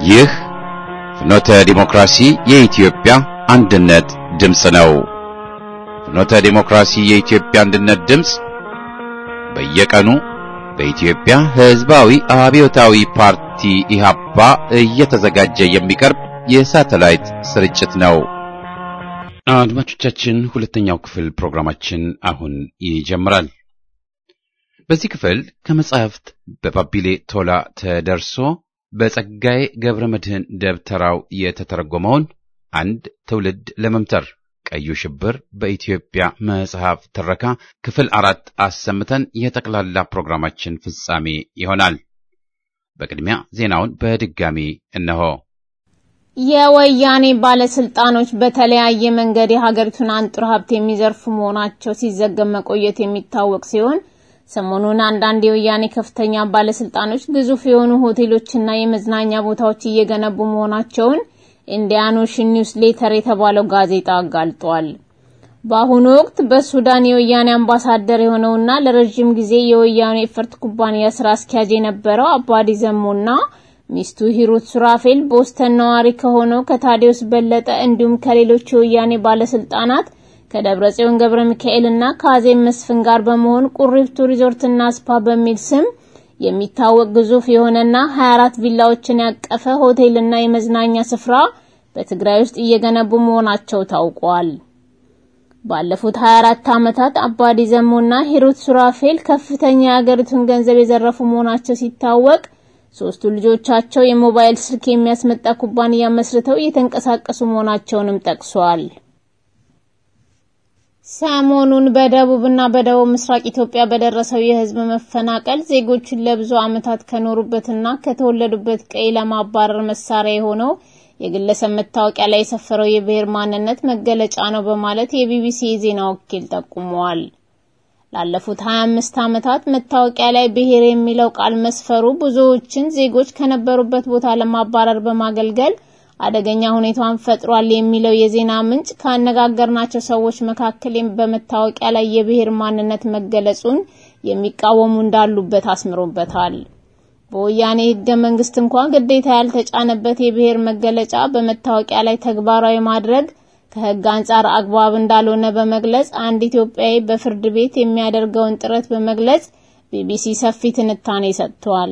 ይህ ፍኖተ ዲሞክራሲ የኢትዮጵያ አንድነት ድምፅ ነው። ፍኖተ ዲሞክራሲ የኢትዮጵያ አንድነት ድምፅ በየቀኑ በኢትዮጵያ ሕዝባዊ አብዮታዊ ፓርቲ ኢህአፓ እየተዘጋጀ የሚቀርብ የሳተላይት ስርጭት ነው። አድማጮቻችን፣ ሁለተኛው ክፍል ፕሮግራማችን አሁን ይጀምራል። በዚህ ክፍል ከመጻሕፍት በባቢሌ ቶላ ተደርሶ በጸጋዬ ገብረ መድኅን ደብተራው የተተረጎመውን አንድ ትውልድ ለመምተር ቀዩ ሽብር በኢትዮጵያ መጽሐፍ ትረካ ክፍል አራት አሰምተን የጠቅላላ ፕሮግራማችን ፍጻሜ ይሆናል። በቅድሚያ ዜናውን በድጋሚ እነሆ። የወያኔ ባለስልጣኖች በተለያየ መንገድ የሀገሪቱን አንጡር ሀብት የሚዘርፉ መሆናቸው ሲዘገብ መቆየት የሚታወቅ ሲሆን ሰሞኑን አንዳንድ የወያኔ ከፍተኛ ባለስልጣኖች ግዙፍ የሆኑ ሆቴሎችና የመዝናኛ ቦታዎች እየገነቡ መሆናቸውን ኢንዲያን ኦሽን ኒውስ ሌተር የተባለው ጋዜጣ አጋልጧል። በአሁኑ ወቅት በሱዳን የወያኔ አምባሳደር የሆነውና ለረጅም ጊዜ የወያኔ ኤፈርት ኩባንያ ስራ አስኪያጅ የነበረው አባዲ ዘሞና ሚስቱ ሂሩት ሱራፌል ቦስተን ነዋሪ ከሆነው ከታዲዮስ በለጠ እንዲሁም ከሌሎች የወያኔ ባለስልጣናት ከደብረ ጽዮን ገብረ ሚካኤልና ከአዜብ መስፍን ጋር በመሆን ቁሪፍቱ ሪዞርትና ስፓ በሚል ስም የሚታወቅ ግዙፍ የሆነና 24 ቪላዎችን ያቀፈ ሆቴልና የመዝናኛ ስፍራ በትግራይ ውስጥ እየገነቡ መሆናቸው ታውቋል። ባለፉት 24 ዓመታት አባዲ ዘሞና ሂሩት ሱራፌል ከፍተኛ የአገሪቱን ገንዘብ የዘረፉ መሆናቸው ሲታወቅ ሶስቱ ልጆቻቸው የሞባይል ስልክ የሚያስመጣ ኩባንያ መስርተው እየተንቀሳቀሱ መሆናቸውንም ጠቅሷል። ሰሞኑን በደቡብና በደቡብ ምስራቅ ኢትዮጵያ በደረሰው የሕዝብ መፈናቀል ዜጎችን ለብዙ ዓመታት ከኖሩበትና ከተወለዱበት ቀይ ለማባረር መሳሪያ የሆነው የግለሰብ መታወቂያ ላይ የሰፈረው የብሔር ማንነት መገለጫ ነው በማለት የቢቢሲ የዜና ወኪል ጠቁመዋል። ላለፉት 25 ዓመታት መታወቂያ ላይ ብሔር የሚለው ቃል መስፈሩ ብዙዎችን ዜጎች ከነበሩበት ቦታ ለማባረር በማገልገል አደገኛ ሁኔታን ፈጥሯል የሚለው የዜና ምንጭ ካነጋገርናቸው ሰዎች መካከል በመታወቂያ ላይ የብሔር ማንነት መገለጹን የሚቃወሙ እንዳሉበት አስምሮበታል። በወያኔ ሕገ መንግስት እንኳን ግዴታ ያልተጫነበት የብሔር መገለጫ በመታወቂያ ላይ ተግባራዊ ማድረግ ከሕግ አንጻር አግባብ እንዳልሆነ በመግለጽ አንድ ኢትዮጵያዊ በፍርድ ቤት የሚያደርገውን ጥረት በመግለጽ ቢቢሲ ሰፊ ትንታኔ ሰጥቷል።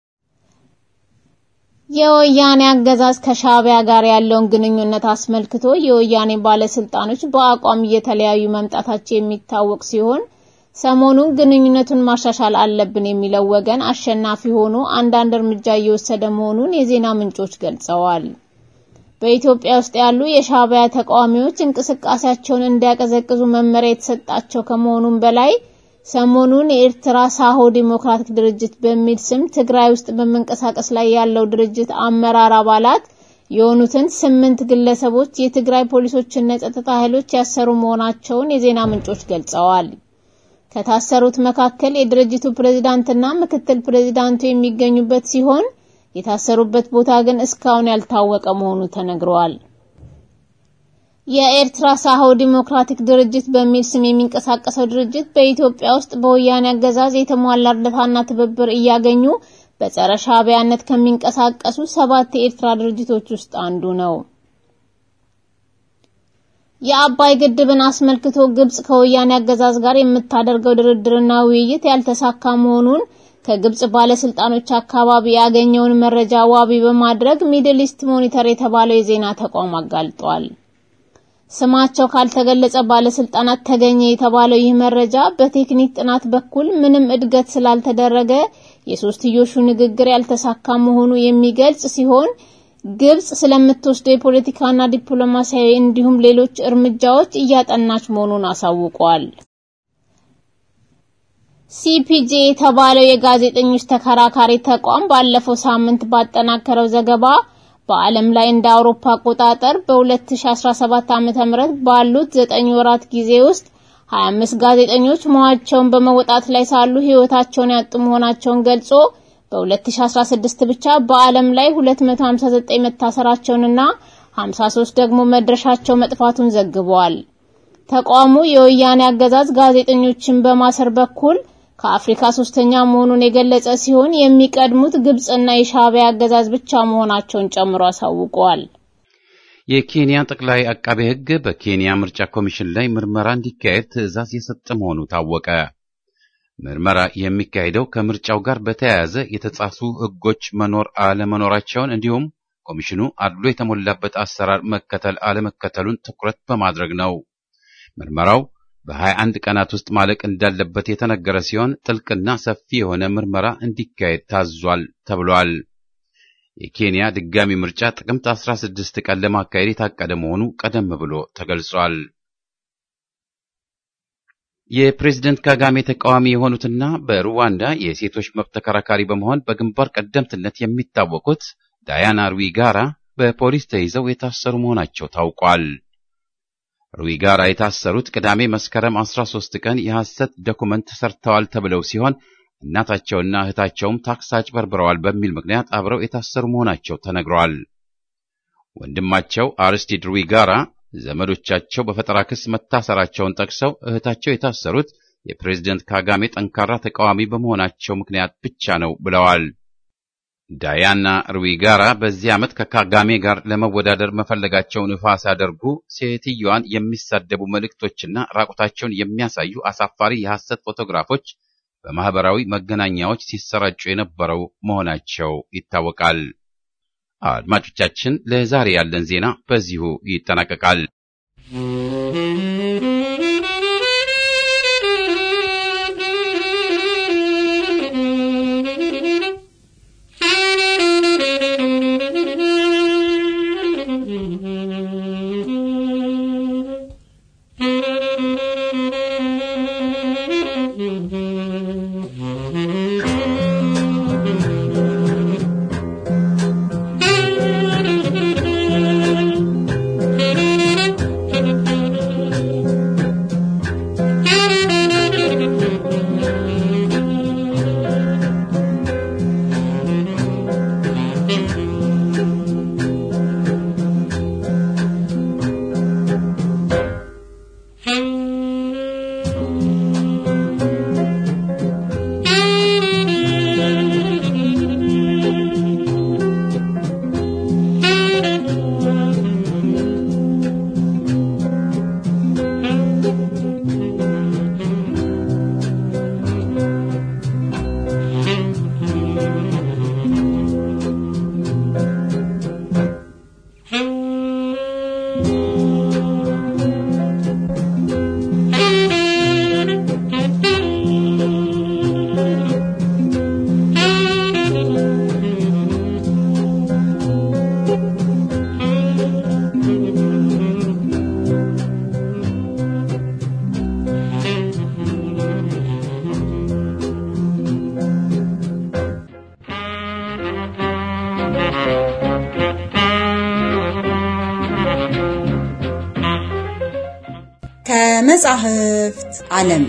የወያኔ አገዛዝ ከሻዕቢያ ጋር ያለውን ግንኙነት አስመልክቶ የወያኔ ባለስልጣኖች በአቋም እየተለያዩ መምጣታቸው የሚታወቅ ሲሆን ሰሞኑን ግንኙነቱን ማሻሻል አለብን የሚለው ወገን አሸናፊ ሆኖ አንዳንድ እርምጃ እየወሰደ መሆኑን የዜና ምንጮች ገልጸዋል። በኢትዮጵያ ውስጥ ያሉ የሻዕቢያ ተቃዋሚዎች እንቅስቃሴያቸውን እንዲያቀዘቅዙ መመሪያ የተሰጣቸው ከመሆኑም በላይ ሰሞኑን የኤርትራ ሳሆ ዲሞክራቲክ ድርጅት በሚል ስም ትግራይ ውስጥ በመንቀሳቀስ ላይ ያለው ድርጅት አመራር አባላት የሆኑትን ስምንት ግለሰቦች የትግራይ ፖሊሶችና የጸጥታ ኃይሎች ያሰሩ መሆናቸውን የዜና ምንጮች ገልጸዋል። ከታሰሩት መካከል የድርጅቱ ፕሬዝዳንትና ምክትል ፕሬዝዳንቱ የሚገኙበት ሲሆን የታሰሩበት ቦታ ግን እስካሁን ያልታወቀ መሆኑ ተነግሯል። የኤርትራ ሳሆ ዲሞክራቲክ ድርጅት በሚል ስም የሚንቀሳቀሰው ድርጅት በኢትዮጵያ ውስጥ በወያኔ አገዛዝ የተሟላ እርዳታና ትብብር እያገኙ በጸረ ሻዕቢያነት ከሚንቀሳቀሱ ሰባት የኤርትራ ድርጅቶች ውስጥ አንዱ ነው። የአባይ ግድብን አስመልክቶ ግብጽ ከወያኔ አገዛዝ ጋር የምታደርገው ድርድርና ውይይት ያልተሳካ መሆኑን ከግብጽ ባለስልጣኖች አካባቢ ያገኘውን መረጃ ዋቢ በማድረግ ሚድል ኢስት ሞኒተር የተባለው የዜና ተቋም አጋልጧል። ስማቸው ካልተገለጸ ባለስልጣናት ተገኘ የተባለው ይህ መረጃ በቴክኒክ ጥናት በኩል ምንም እድገት ስላልተደረገ የሶስትዮሹ ንግግር ያልተሳካ መሆኑ የሚገልጽ ሲሆን ግብጽ ስለምትወስደው የፖለቲካና ዲፕሎማሲያዊ እንዲሁም ሌሎች እርምጃዎች እያጠናች መሆኑን አሳውቋል። ሲፒጄ የተባለው የጋዜጠኞች ተከራካሪ ተቋም ባለፈው ሳምንት ባጠናከረው ዘገባ በዓለም ላይ እንደ አውሮፓ አቆጣጠር በ2017 ዓ.ም ባሉት 9 ወራት ጊዜ ውስጥ 25 ጋዜጠኞች ሞታቸውን በመወጣት ላይ ሳሉ ሕይወታቸውን ያጡ መሆናቸውን ገልጾ በ2016 ብቻ በዓለም ላይ 259 መታሰራቸውንና 53 ደግሞ መድረሻቸው መጥፋቱን ዘግበዋል። ተቋሙ የወያኔ አገዛዝ ጋዜጠኞችን በማሰር በኩል ከአፍሪካ ሶስተኛ መሆኑን የገለጸ ሲሆን የሚቀድሙት ግብጽና የሻዕቢያ አገዛዝ ብቻ መሆናቸውን ጨምሮ አሳውቀዋል። የኬንያ ጠቅላይ አቃቤ ሕግ በኬንያ ምርጫ ኮሚሽን ላይ ምርመራ እንዲካሄድ ትዕዛዝ የሰጠ መሆኑ ታወቀ። ምርመራ የሚካሄደው ከምርጫው ጋር በተያያዘ የተጻፉ ሕጎች መኖር አለመኖራቸውን እንዲሁም ኮሚሽኑ አድሎ የተሞላበት አሰራር መከተል አለመከተሉን ትኩረት በማድረግ ነው። ምርመራው በ21 ቀናት ውስጥ ማለቅ እንዳለበት የተነገረ ሲሆን ጥልቅና ሰፊ የሆነ ምርመራ እንዲካሄድ ታዟል ተብሏል። የኬንያ ድጋሚ ምርጫ ጥቅምት 16 ቀን ለማካሄድ የታቀደ መሆኑ ቀደም ብሎ ተገልጿል። የፕሬዝደንት ካጋሜ ተቃዋሚ የሆኑትና በሩዋንዳ የሴቶች መብት ተከራካሪ በመሆን በግንባር ቀደምትነት የሚታወቁት ዳያና ሩዊጋራ በፖሊስ ተይዘው የታሰሩ መሆናቸው ታውቋል። ሩዊጋራ የታሰሩት ቅዳሜ መስከረም 13 ቀን የሐሰት ዶኩመንት ሰርተዋል ተብለው ሲሆን እናታቸውና እህታቸውም ታክስ አጭበርብረዋል በሚል ምክንያት አብረው የታሰሩ መሆናቸው ተነግረዋል። ወንድማቸው አርስቲድ ሩዊጋራ ዘመዶቻቸው በፈጠራ ክስ መታሰራቸውን ጠቅሰው እህታቸው የታሰሩት የፕሬዝደንት ካጋሜ ጠንካራ ተቃዋሚ በመሆናቸው ምክንያት ብቻ ነው ብለዋል። ዳያና ሩዊጋራ በዚህ ዓመት ከካጋሜ ጋር ለመወዳደር መፈለጋቸውን ይፋ ሲያደርጉ ሴትየዋን የሚሳደቡ መልእክቶችና ራቁታቸውን የሚያሳዩ አሳፋሪ የሐሰት ፎቶግራፎች በማህበራዊ መገናኛዎች ሲሰራጩ የነበረው መሆናቸው ይታወቃል። አድማጮቻችን፣ ለዛሬ ያለን ዜና በዚሁ ይጠናቀቃል። ከመጻሕፍት ዓለም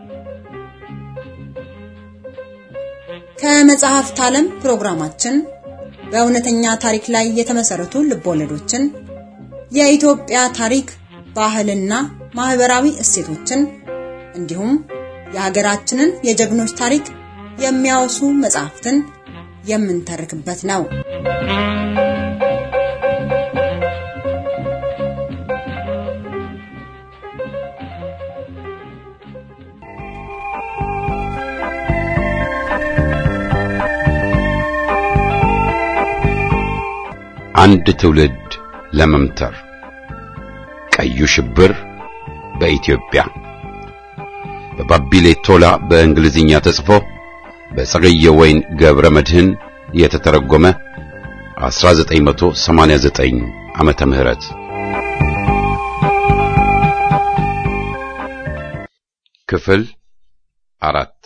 ከመጻሕፍት ዓለም ፕሮግራማችን በእውነተኛ ታሪክ ላይ የተመሰረቱ ልቦለዶችን፣ የኢትዮጵያ ታሪክ፣ ባህልና ማህበራዊ እሴቶችን እንዲሁም የሀገራችንን የጀግኖች ታሪክ የሚያወሱ መጻሕፍትን የምንተርክበት ነው። አንድ ትውልድ ለመምተር ቀዩ ሽብር በኢትዮጵያ በባቢሌ ቶላ በእንግሊዝኛ ተጽፎ በጸገየ ወይን ገብረ መድህን የተተረጎመ 1989 ዓመተ ምህረት ክፍል አራት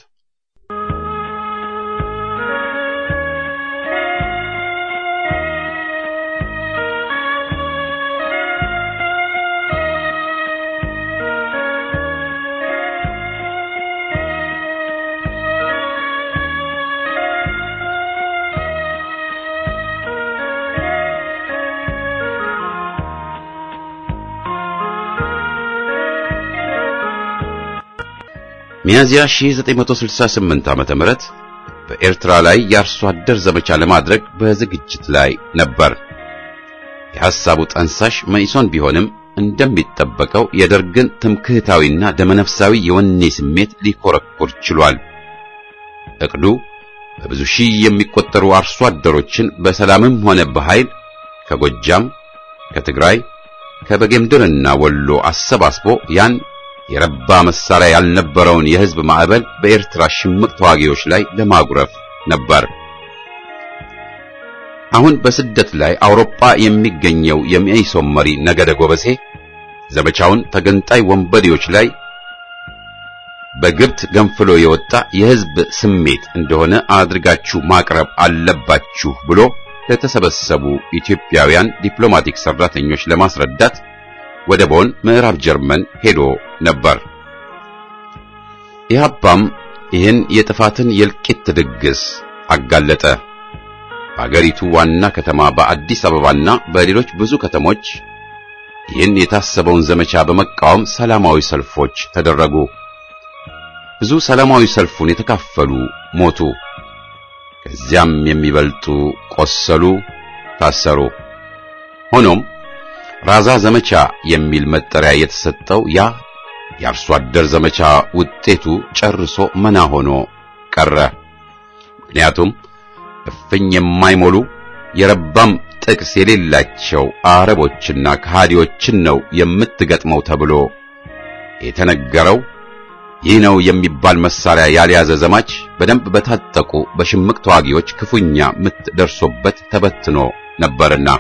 ሚያዚያ 1968 ዓመተ ምህረት በኤርትራ ላይ የአርሶ አደር ዘመቻ ለማድረግ በዝግጅት ላይ ነበር። የሐሳቡ ጠንሳሽ መኢሶን ቢሆንም እንደሚጠበቀው የደርግን ትምክህታዊና ደመነፍሳዊ የወኔ ስሜት ሊኮረኩር ችሏል። እቅዱ በብዙ ሺህ የሚቆጠሩ አርሶ አደሮችን በሰላምም ሆነ በኃይል ከጎጃም፣ ከትግራይ፣ ከበጌምድርና ወሎ አሰባስቦ ያን የረባ መሳሪያ ያልነበረውን የሕዝብ ማዕበል በኤርትራ ሽምቅ ተዋጊዎች ላይ ለማጉረፍ ነበር። አሁን በስደት ላይ አውሮፓ የሚገኘው የመኢሶን መሪ ነገደ ጎበሴ ዘመቻውን ተገንጣይ ወንበዴዎች ላይ በግብት ገንፍሎ የወጣ የሕዝብ ስሜት እንደሆነ አድርጋችሁ ማቅረብ አለባችሁ ብሎ ለተሰበሰቡ ኢትዮጵያውያን ዲፕሎማቲክ ሰራተኞች ለማስረዳት ወደ ቦን ምዕራብ ጀርመን ሄዶ ነበር። ኢህአፓም ይህን የጥፋትን የእልቂት ድግስ አጋለጠ። በአገሪቱ ዋና ከተማ በአዲስ አበባና በሌሎች ብዙ ከተሞች ይህን የታሰበውን ዘመቻ በመቃወም ሰላማዊ ሰልፎች ተደረጉ። ብዙ ሰላማዊ ሰልፉን የተካፈሉ ሞቱ። ከዚያም የሚበልጡ ቆሰሉ፣ ታሰሩ። ሆኖም ራዛ ዘመቻ የሚል መጠሪያ የተሰጠው ያ የአርሶ አደር ዘመቻ ውጤቱ ጨርሶ መና ሆኖ ቀረ። ምክንያቱም እፍኝ የማይሞሉ የረባም ጥቅስ የሌላቸው አረቦችና ከሃዲዎችን ነው የምትገጥመው ተብሎ የተነገረው ይህ ነው የሚባል መሳሪያ ያልያዘ ዘማች በደንብ በታጠቁ በሽምቅ ተዋጊዎች ክፉኛ ምት ደርሶበት ተበትኖ ነበርና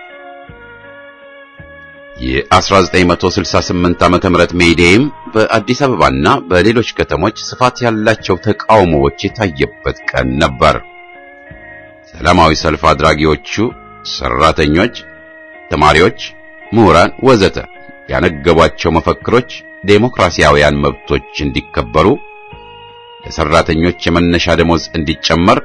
የ1968 ዓመተ ምህረት ሜይዴይም በአዲስ አበባና በሌሎች ከተሞች ስፋት ያላቸው ተቃውሞዎች የታየበት ቀን ነበር። ሰላማዊ ሰልፍ አድራጊዎቹ ሰራተኞች፣ ተማሪዎች፣ ምሁራን ወዘተ ያነገቧቸው መፈክሮች ዴሞክራሲያውያን መብቶች እንዲከበሩ፣ ለሰራተኞች የመነሻ ደሞዝ እንዲጨመር፣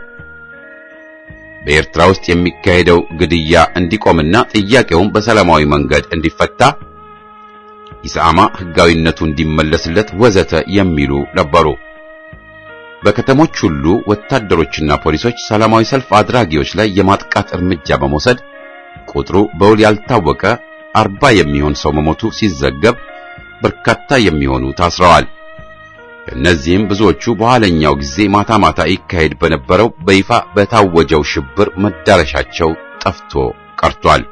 በኤርትራ ውስጥ የሚካሄደው ግድያ እንዲቆምና ጥያቄውም በሰላማዊ መንገድ እንዲፈታ፣ ኢሰአማ ሕጋዊነቱ እንዲመለስለት ወዘተ የሚሉ ነበሩ። በከተሞች ሁሉ ወታደሮችና ፖሊሶች ሰላማዊ ሰልፍ አድራጊዎች ላይ የማጥቃት እርምጃ በመውሰድ ቁጥሩ በውል ያልታወቀ አርባ የሚሆን ሰው መሞቱ ሲዘገብ በርካታ የሚሆኑ ታስረዋል። ከእነዚህም ብዙዎቹ በኋለኛው ጊዜ ማታ ማታ ይካሄድ በነበረው በይፋ በታወጀው ሽብር መዳረሻቸው ጠፍቶ ቀርቷል።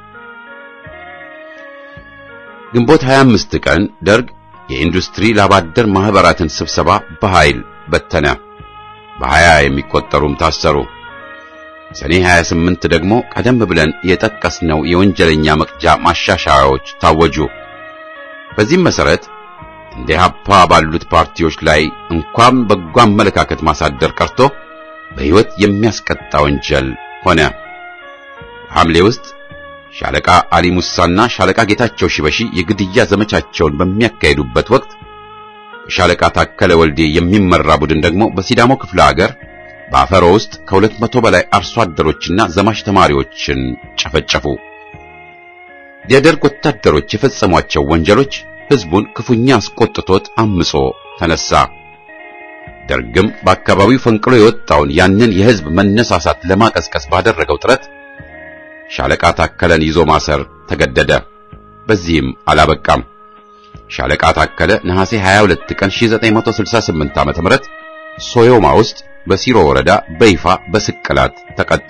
ግንቦት 25 ቀን ደርግ የኢንዱስትሪ ላባደር ማህበራትን ስብሰባ በኃይል በተነ። በሀያ የሚቆጠሩም ታሰሩ። ሰኔ 28 ደግሞ ቀደም ብለን የጠቀስነው የወንጀለኛ መቅጫ ማሻሻያዎች ታወጁ። በዚህም መሰረት እንደ ኢህአፓ ባሉት ፓርቲዎች ላይ እንኳን በጎ አመለካከት ማሳደር ቀርቶ በሕይወት የሚያስቀጣ ወንጀል ሆነ። ሐምሌ ውስጥ ሻለቃ አሊ ሙሳና ሻለቃ ጌታቸው ሽበሺ የግድያ ዘመቻቸውን በሚያካሂዱበት ወቅት ሻለቃ ታከለ ወልዴ የሚመራ ቡድን ደግሞ በሲዳሞ ክፍለ ሀገር በአፈሮ ውስጥ ከሁለት መቶ በላይ አርሶ አደሮችና ዘማች ተማሪዎችን ጨፈጨፉ። የደርግ ወታደሮች የፈጸሟቸው ወንጀሎች ሕዝቡን ክፉኛ አስቆጥቶት አምጾ ተነሳ። ደርግም በአካባቢው ፈንቅሎ የወጣውን ያንን የሕዝብ መነሳሳት ለማቀስቀስ ባደረገው ጥረት ሻለቃ ታከለን ይዞ ማሰር ተገደደ። በዚህም አላበቃም። ሻለቃ ታከለ ነሐሴ 22 ቀን 1968 ዓ.ም ሶዮማ ውስጥ በሲሮ ወረዳ በይፋ በስቅላት ተቀጣ።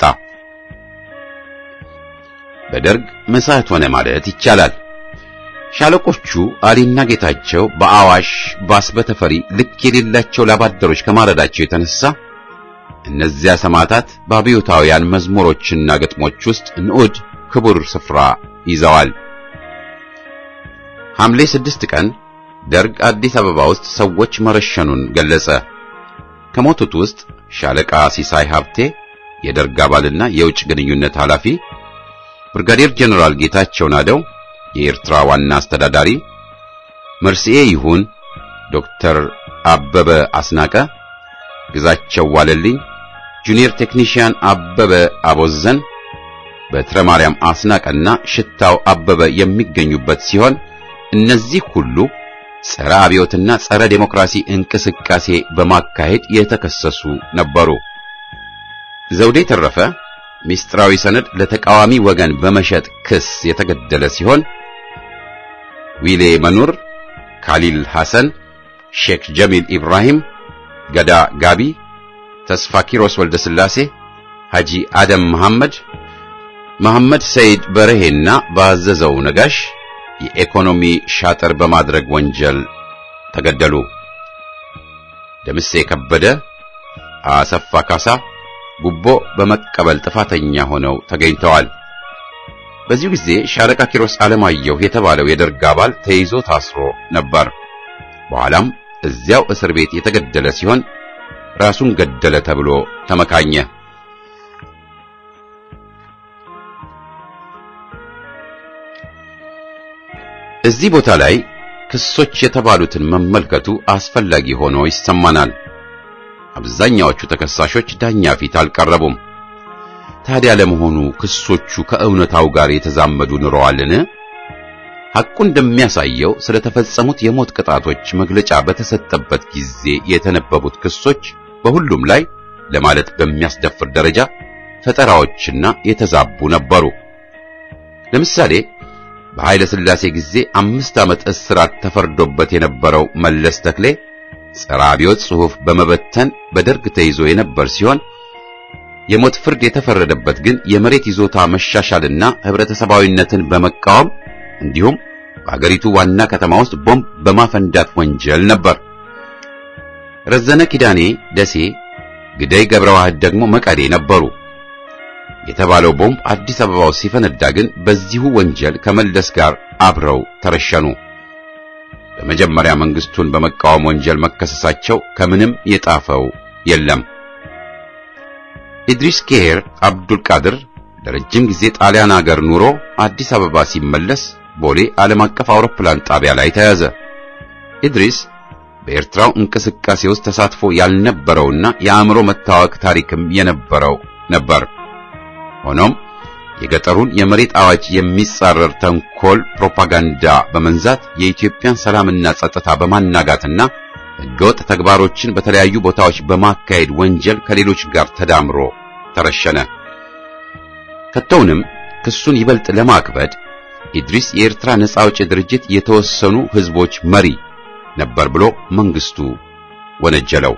በደርግ መሳት ሆነ ማለት ይቻላል። ሻለቆቹ አሊና ጌታቸው በአዋሽ ባስ በተፈሪ ልክ የሌላቸው ላባደሮች ከማረዳቸው የተነሳ እነዚያ ሰማዕታት በአብዮታውያን መዝሙሮችና ግጥሞች ውስጥ ንዑድ ክቡር ስፍራ ይዘዋል። ሐምሌ ስድስት ቀን ደርግ አዲስ አበባ ውስጥ ሰዎች መረሸኑን ገለጸ። ከሞቱት ውስጥ ሻለቃ ሲሳይ ሀብቴ የደርግ አባልና የውጭ ግንኙነት ኃላፊ፣ ብርጋዴር ጀነራል ጌታቸው ናደው የኤርትራ ዋና አስተዳዳሪ፣ መርስኤ ይሁን፣ ዶክተር አበበ አስናቀ፣ ግዛቸው ዋለልኝ፣ ጁኒየር ቴክኒሽያን አበበ አቦዘን፣ በትረ ማርያም አስናቀና ሽታው አበበ የሚገኙበት ሲሆን እነዚህ ሁሉ ጸረ አብዮትና ጸረ ዴሞክራሲ እንቅስቃሴ በማካሄድ የተከሰሱ ነበሩ። ዘውዴ ተረፈ ሚስጥራዊ ሰነድ ለተቃዋሚ ወገን በመሸጥ ክስ የተገደለ ሲሆን ዊሌ መኑር፣ ካሊል ሐሰን፣ ሼክ ጀሚል ኢብራሂም፣ ገዳ ጋቢ፣ ተስፋ ኪሮስ ወልደ ስላሴ፣ ሐጂ አደም መሐመድ፣ መሐመድ ሰይድ በርሄና ባዘዘው ነጋሽ የኢኮኖሚ ሻጥር በማድረግ ወንጀል ተገደሉ። ደምሴ ከበደ፣ አሰፋ ካሳ ጉቦ በመቀበል ጥፋተኛ ሆነው ተገኝተዋል። በዚሁ ጊዜ ሻለቃ ኪሮስ አለማየሁ የተባለው የደርግ አባል ተይዞ ታስሮ ነበር። በኋላም እዚያው እስር ቤት የተገደለ ሲሆን ራሱን ገደለ ተብሎ ተመካኘ። እዚህ ቦታ ላይ ክሶች የተባሉትን መመልከቱ አስፈላጊ ሆኖ ይሰማናል። አብዛኛዎቹ ተከሳሾች ዳኛ ፊት አልቀረቡም። ታዲያ ለመሆኑ ክሶቹ ከእውነታው ጋር የተዛመዱ ኑረዋልን? ሐቁ እንደሚያሳየው ስለተፈጸሙት የሞት ቅጣቶች መግለጫ በተሰጠበት ጊዜ የተነበቡት ክሶች በሁሉም ላይ ለማለት በሚያስደፍር ደረጃ ፈጠራዎችና የተዛቡ ነበሩ። ለምሳሌ በኃይለ ሥላሴ ጊዜ አምስት ዓመት እስራት ተፈርዶበት የነበረው መለስ ተክሌ ጸረ አብዮት ጽሑፍ በመበተን በደርግ ተይዞ የነበር ሲሆን የሞት ፍርድ የተፈረደበት ግን የመሬት ይዞታ መሻሻልና ህብረተሰባዊነትን በመቃወም እንዲሁም በአገሪቱ ዋና ከተማ ውስጥ ቦምብ በማፈንዳት ወንጀል ነበር። ረዘነ ኪዳኔ ደሴ፣ ግደይ ገብረ ዋህድ ደግሞ መቀሌ ነበሩ። የተባለው ቦምብ አዲስ አበባ ውስጥ ሲፈነዳ ግን በዚሁ ወንጀል ከመለስ ጋር አብረው ተረሸኑ። በመጀመሪያ መንግስቱን በመቃወም ወንጀል መከሰሳቸው ከምንም የጣፈው የለም። ኢድሪስ ኬር አብዱል ቃድር ለረጅም ጊዜ ጣሊያን አገር ኑሮ አዲስ አበባ ሲመለስ ቦሌ ዓለም አቀፍ አውሮፕላን ጣቢያ ላይ ተያዘ። ኢድሪስ በኤርትራው እንቅስቃሴ ውስጥ ተሳትፎ ያልነበረውና የአእምሮ መታወክ ታሪክም የነበረው ነበር። ሆኖም የገጠሩን የመሬት አዋጅ የሚጻረር ተንኮል ፕሮፓጋንዳ በመንዛት የኢትዮጵያን ሰላምና ጸጥታ በማናጋትና ሕገወጥ ተግባሮችን በተለያዩ ቦታዎች በማካሄድ ወንጀል ከሌሎች ጋር ተዳምሮ ተረሸነ። ከቶውንም ክሱን ይበልጥ ለማክበድ ኢድሪስ የኤርትራ ነጻ አውጪ ድርጅት የተወሰኑ ሕዝቦች መሪ ነበር ብሎ መንግስቱ ወነጀለው።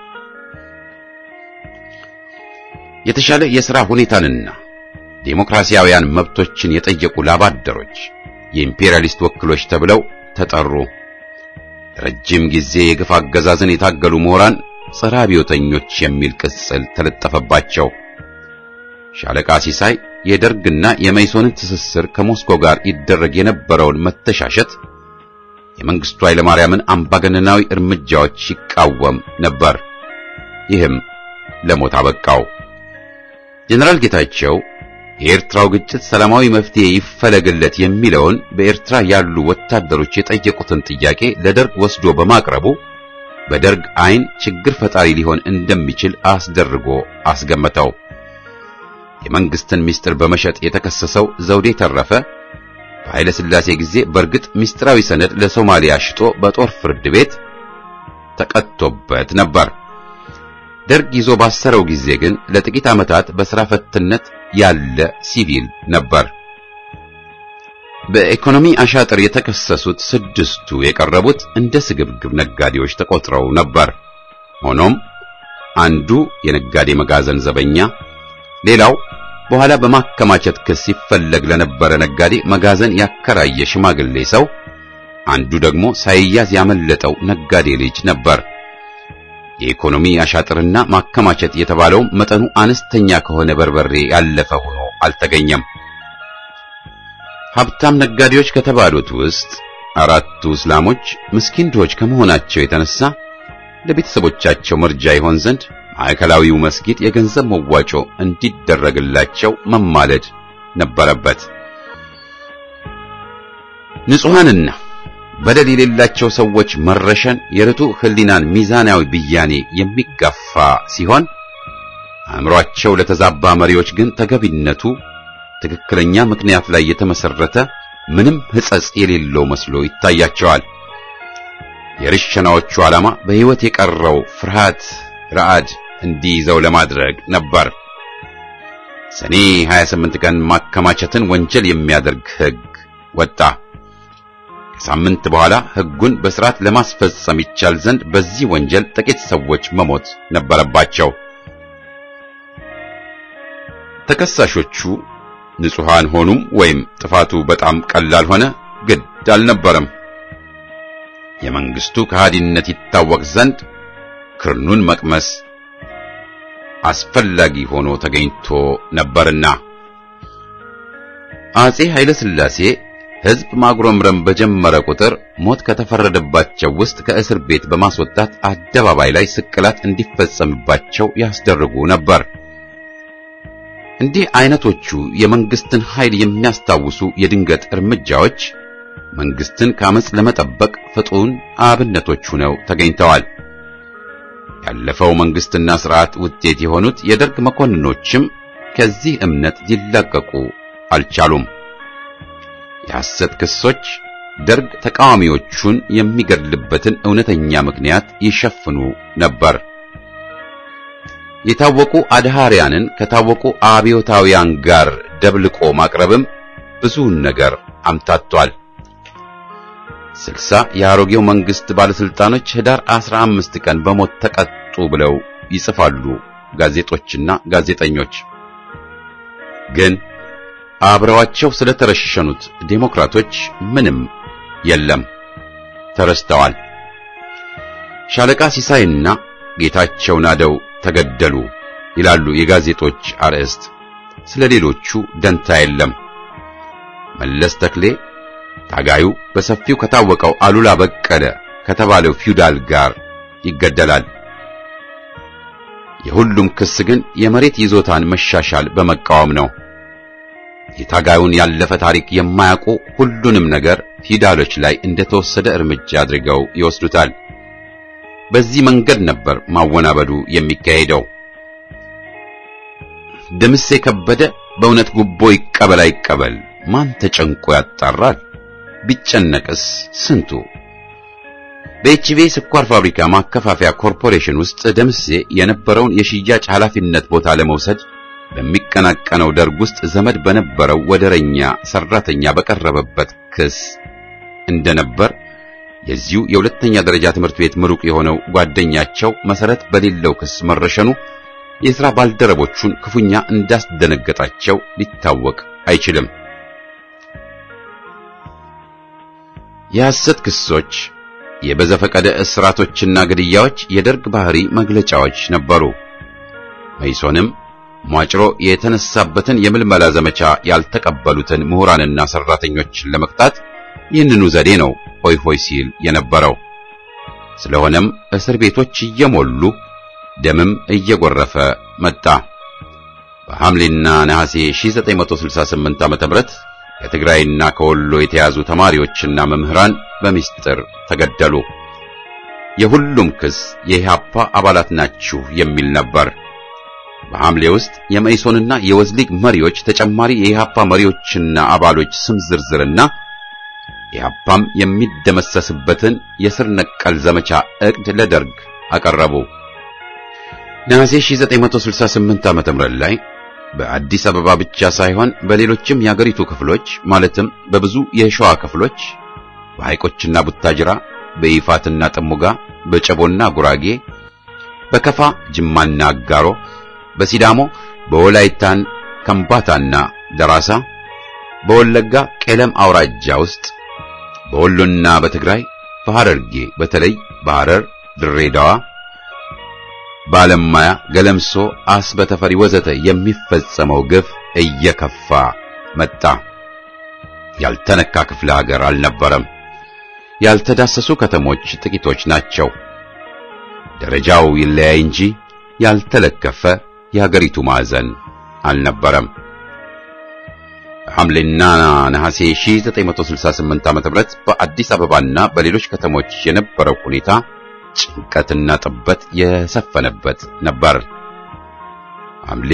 የተሻለ የሥራ ሁኔታንና ዴሞክራሲያውያን መብቶችን የጠየቁ ላባደሮች የኢምፔሪያሊስት ወኪሎች ተብለው ተጠሩ። ረጅም ጊዜ የግፍ አገዛዝን የታገሉ ምሁራን ጸረ አብዮተኞች የሚል ቅጽል ተለጠፈባቸው። ሻለቃ ሲሳይ የደርግና የመይሶንን ትስስር ከሞስኮ ጋር ይደረግ የነበረውን መተሻሸት፣ የመንግስቱ ኃይለማርያምን አምባገነናዊ እርምጃዎች ይቃወም ነበር። ይህም ለሞት አበቃው። ጀነራል ጌታቸው የኤርትራው ግጭት ሰላማዊ መፍትሄ ይፈለግለት የሚለውን በኤርትራ ያሉ ወታደሮች የጠየቁትን ጥያቄ ለደርግ ወስዶ በማቅረቡ በደርግ ዓይን ችግር ፈጣሪ ሊሆን እንደሚችል አስደርጎ አስገመተው። የመንግስትን ምስጢር በመሸጥ የተከሰሰው ዘውዴ ተረፈ በኃይለ ሥላሴ ጊዜ በእርግጥ ምስጢራዊ ሰነድ ለሶማሊያ ሽጦ በጦር ፍርድ ቤት ተቀጥቶበት ነበር። ደርግ ይዞ ባሰረው ጊዜ ግን ለጥቂት ዓመታት በሥራ ፈትነት ያለ ሲቪል ነበር። በኢኮኖሚ አሻጥር የተከሰሱት ስድስቱ የቀረቡት እንደ ስግብግብ ነጋዴዎች ተቆጥረው ነበር። ሆኖም አንዱ የነጋዴ መጋዘን ዘበኛ፣ ሌላው በኋላ በማከማቸት ክስ ሲፈለግ ለነበረ ነጋዴ መጋዘን ያከራየ ሽማግሌ ሰው፣ አንዱ ደግሞ ሳይያዝ ያመለጠው ነጋዴ ልጅ ነበር። የኢኮኖሚ አሻጥርና ማከማቸት የተባለው መጠኑ አነስተኛ ከሆነ በርበሬ ያለፈ ሆኖ አልተገኘም። ሀብታም ነጋዴዎች ከተባሉት ውስጥ አራቱ እስላሞች ምስኪን ድሆች ከመሆናቸው የተነሳ ለቤተሰቦቻቸው መርጃ ይሆን ዘንድ ማዕከላዊው መስጊድ የገንዘብ መዋጮ እንዲደረግላቸው መማለድ ነበረበት። ንጹሐንና በደል የሌላቸው ሰዎች መረሸን የርቱዕ ሕሊናን ሚዛናዊ ብያኔ የሚጋፋ ሲሆን አእምሮአቸው ለተዛባ መሪዎች ግን ተገቢነቱ ትክክለኛ ምክንያት ላይ የተመሰረተ ምንም ሕጸጽ የሌለው መስሎ ይታያቸዋል። የርሸናዎቹ ዓላማ በሕይወት የቀረው ፍርሃት ረአድ እንዲይዘው ለማድረግ ነበር። ሰኔ 28 ቀን ማከማቸትን ወንጀል የሚያደርግ ሕግ ወጣ። ከሳምንት በኋላ ሕጉን በሥርዓት ለማስፈጸም ይቻል ዘንድ በዚህ ወንጀል ጥቂት ሰዎች መሞት ነበረባቸው። ተከሳሾቹ ንጹሐን ሆኑም ወይም ጥፋቱ በጣም ቀላል ሆነ ግድ አልነበረም። የመንግስቱ ከሃዲነት ይታወቅ ዘንድ ክርኑን መቅመስ አስፈላጊ ሆኖ ተገኝቶ ነበርና አጼ ኃይለ ሥላሴ ሕዝብ ማጉረምረም በጀመረ ቁጥር ሞት ከተፈረደባቸው ውስጥ ከእስር ቤት በማስወጣት አደባባይ ላይ ስቅላት እንዲፈጸምባቸው ያስደርጉ ነበር። እንዲህ አይነቶቹ የመንግስትን ኃይል የሚያስታውሱ የድንገት እርምጃዎች መንግስትን ከአመጽ ለመጠበቅ ፍጡን አብነቶች ሆነው ተገኝተዋል። ያለፈው መንግስትና ስርዓት ውጤት የሆኑት የደርግ መኮንኖችም ከዚህ እምነት ሊላቀቁ አልቻሉም። የሐሰት ክሶች ደርግ ተቃዋሚዎቹን የሚገድልበትን እውነተኛ ምክንያት ይሸፍኑ ነበር። የታወቁ አድሃሪያንን ከታወቁ አብዮታውያን ጋር ደብልቆ ማቅረብም ብዙውን ነገር አምታቷል። ስልሳ የአሮጌው መንግስት ባለስልጣኖች ህዳር 15 ቀን በሞት ተቀጡ ብለው ይጽፋሉ ጋዜጦችና ጋዜጠኞች። ግን አብረዋቸው ስለተረሸኑት ዴሞክራቶች ምንም የለም፣ ተረስተዋል። ሻለቃ ሲሳይና ጌታቸው ናደው ተገደሉ ይላሉ የጋዜጦች አርዕስት። ስለ ሌሎቹ ደንታ የለም። መለስ ተክሌ ታጋዩ በሰፊው ከታወቀው አሉላ በቀለ ከተባለው ፊውዳል ጋር ይገደላል። የሁሉም ክስ ግን የመሬት ይዞታን መሻሻል በመቃወም ነው። የታጋዩን ያለፈ ታሪክ የማያውቁ ሁሉንም ነገር ፊውዳሎች ላይ እንደተወሰደ እርምጃ አድርገው ይወስዱታል። በዚህ መንገድ ነበር ማወናበዱ የሚካሄደው። ደምሴ ከበደ በእውነት ጉቦ ይቀበል አይቀበል ማን ተጨንቆ ያጣራል? ቢጨነቅስ ስንቱ? በኤችቪ ስኳር ፋብሪካ ማከፋፈያ ኮርፖሬሽን ውስጥ ደምሴ የነበረውን የሽያጭ ኃላፊነት ቦታ ለመውሰድ በሚቀናቀነው ደርግ ውስጥ ዘመድ በነበረው ወደረኛ ሰራተኛ በቀረበበት ክስ እንደነበር የዚሁ የሁለተኛ ደረጃ ትምህርት ቤት ምሩቅ የሆነው ጓደኛቸው መሰረት በሌለው ክስ መረሸኑ የሥራ ባልደረቦቹን ክፉኛ እንዳስደነገጣቸው ሊታወቅ አይችልም። የሐሰት ክሶች፣ የበዘፈቀደ እስራቶችና ግድያዎች የደርግ ባህሪ መግለጫዎች ነበሩ። መይሶንም ሟጭሮ የተነሳበትን የምልመላ ዘመቻ ያልተቀበሉትን ምሁራንና ሰራተኞችን ለመቅጣት ይህንኑ ዘዴ ነው ሆይ ሆይ ሲል የነበረው። ስለሆነም እስር ቤቶች እየሞሉ ደምም እየጎረፈ መጣ። በሐምሌና ነሐሴ 1968 ዓ.ም ከትግራይና ከወሎ የተያዙ ተማሪዎችና መምህራን በሚስጥር ተገደሉ። የሁሉም ክስ የኢህአፓ አባላት ናችሁ የሚል ነበር። በሐምሌ ውስጥ የመኢሶንና የወዝሊግ መሪዎች ተጨማሪ የኢህአፓ መሪዎችና አባሎች ስም ዝርዝርና ኢህአፓም የሚደመሰስበትን የስር ነቀል ዘመቻ ዕቅድ ለደርግ አቀረቡ። ነሐሴ 1968 ዓ.ም ላይ በአዲስ አበባ ብቻ ሳይሆን በሌሎችም የአገሪቱ ክፍሎች ማለትም በብዙ የሸዋ ክፍሎች በሐይቆችና ቡታጅራ፣ በይፋትና ጥሙጋ፣ በጨቦና ጉራጌ፣ በከፋ ጅማና አጋሮ፣ በሲዳሞ፣ በወላይታን ከምባታና ደራሳ፣ በወለጋ ቄለም አውራጃ ውስጥ፣ በወሎና በትግራይ፣ በሐረርጌ በተለይ በሐረር፣ ድሬዳዋ ባለማያ፣ ገለምሶ፣ አስበተፈሪ ወዘተ የሚፈጸመው ግፍ እየከፋ መጣ። ያልተነካ ክፍለ ሀገር አልነበረም። ያልተዳሰሱ ከተሞች ጥቂቶች ናቸው። ደረጃው ይለያይ እንጂ ያልተለከፈ የሀገሪቱ ማዕዘን አልነበረም። ሐምሌና ነሐሴ 1968 ዓ.ም በአዲስ አበባና በሌሎች ከተሞች የነበረው ሁኔታ ጭንቀትና ጥበት የሰፈነበት ነበር። ሐምሌ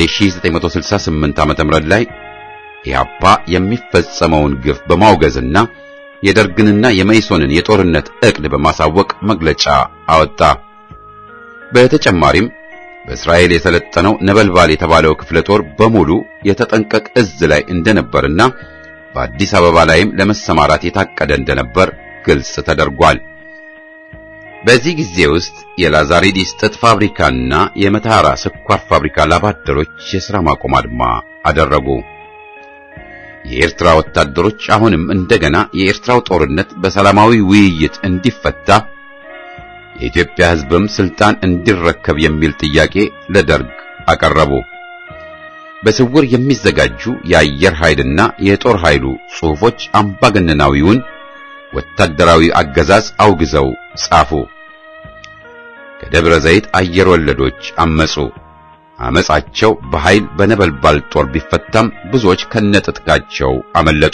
1968 ዓ.ም ላይ ኢህአፓ የሚፈጸመውን ግፍ በማውገዝና የደርግንና የመኢሶንን የጦርነት ዕቅድ በማሳወቅ መግለጫ አወጣ። በተጨማሪም በእስራኤል የሰለጠነው ነበልባል የተባለው ክፍለ ጦር በሙሉ የተጠንቀቅ እዝ ላይ እንደነበርና በአዲስ አበባ ላይም ለመሰማራት የታቀደ እንደነበር ግልጽ ተደርጓል። በዚህ ጊዜ ውስጥ የላዛሪዲስ ጥጥ ፋብሪካና የመተሐራ ስኳር ፋብሪካ ላባደሮች የሥራ ማቆም አድማ አደረጉ። የኤርትራ ወታደሮች አሁንም እንደገና የኤርትራው ጦርነት በሰላማዊ ውይይት እንዲፈታ የኢትዮጵያ ሕዝብም ስልጣን እንዲረከብ የሚል ጥያቄ ለደርግ አቀረቡ። በስውር የሚዘጋጁ የአየር ኃይልና የጦር ኃይሉ ጽሑፎች አምባገነናዊውን ወታደራዊ አገዛዝ አውግዘው ጻፉ። ከደብረ ዘይት አየር ወለዶች አመጹ። አመጻቸው በኃይል በነበልባል ጦር ቢፈታም ብዙዎች ከነጥጥቃቸው አመለጡ።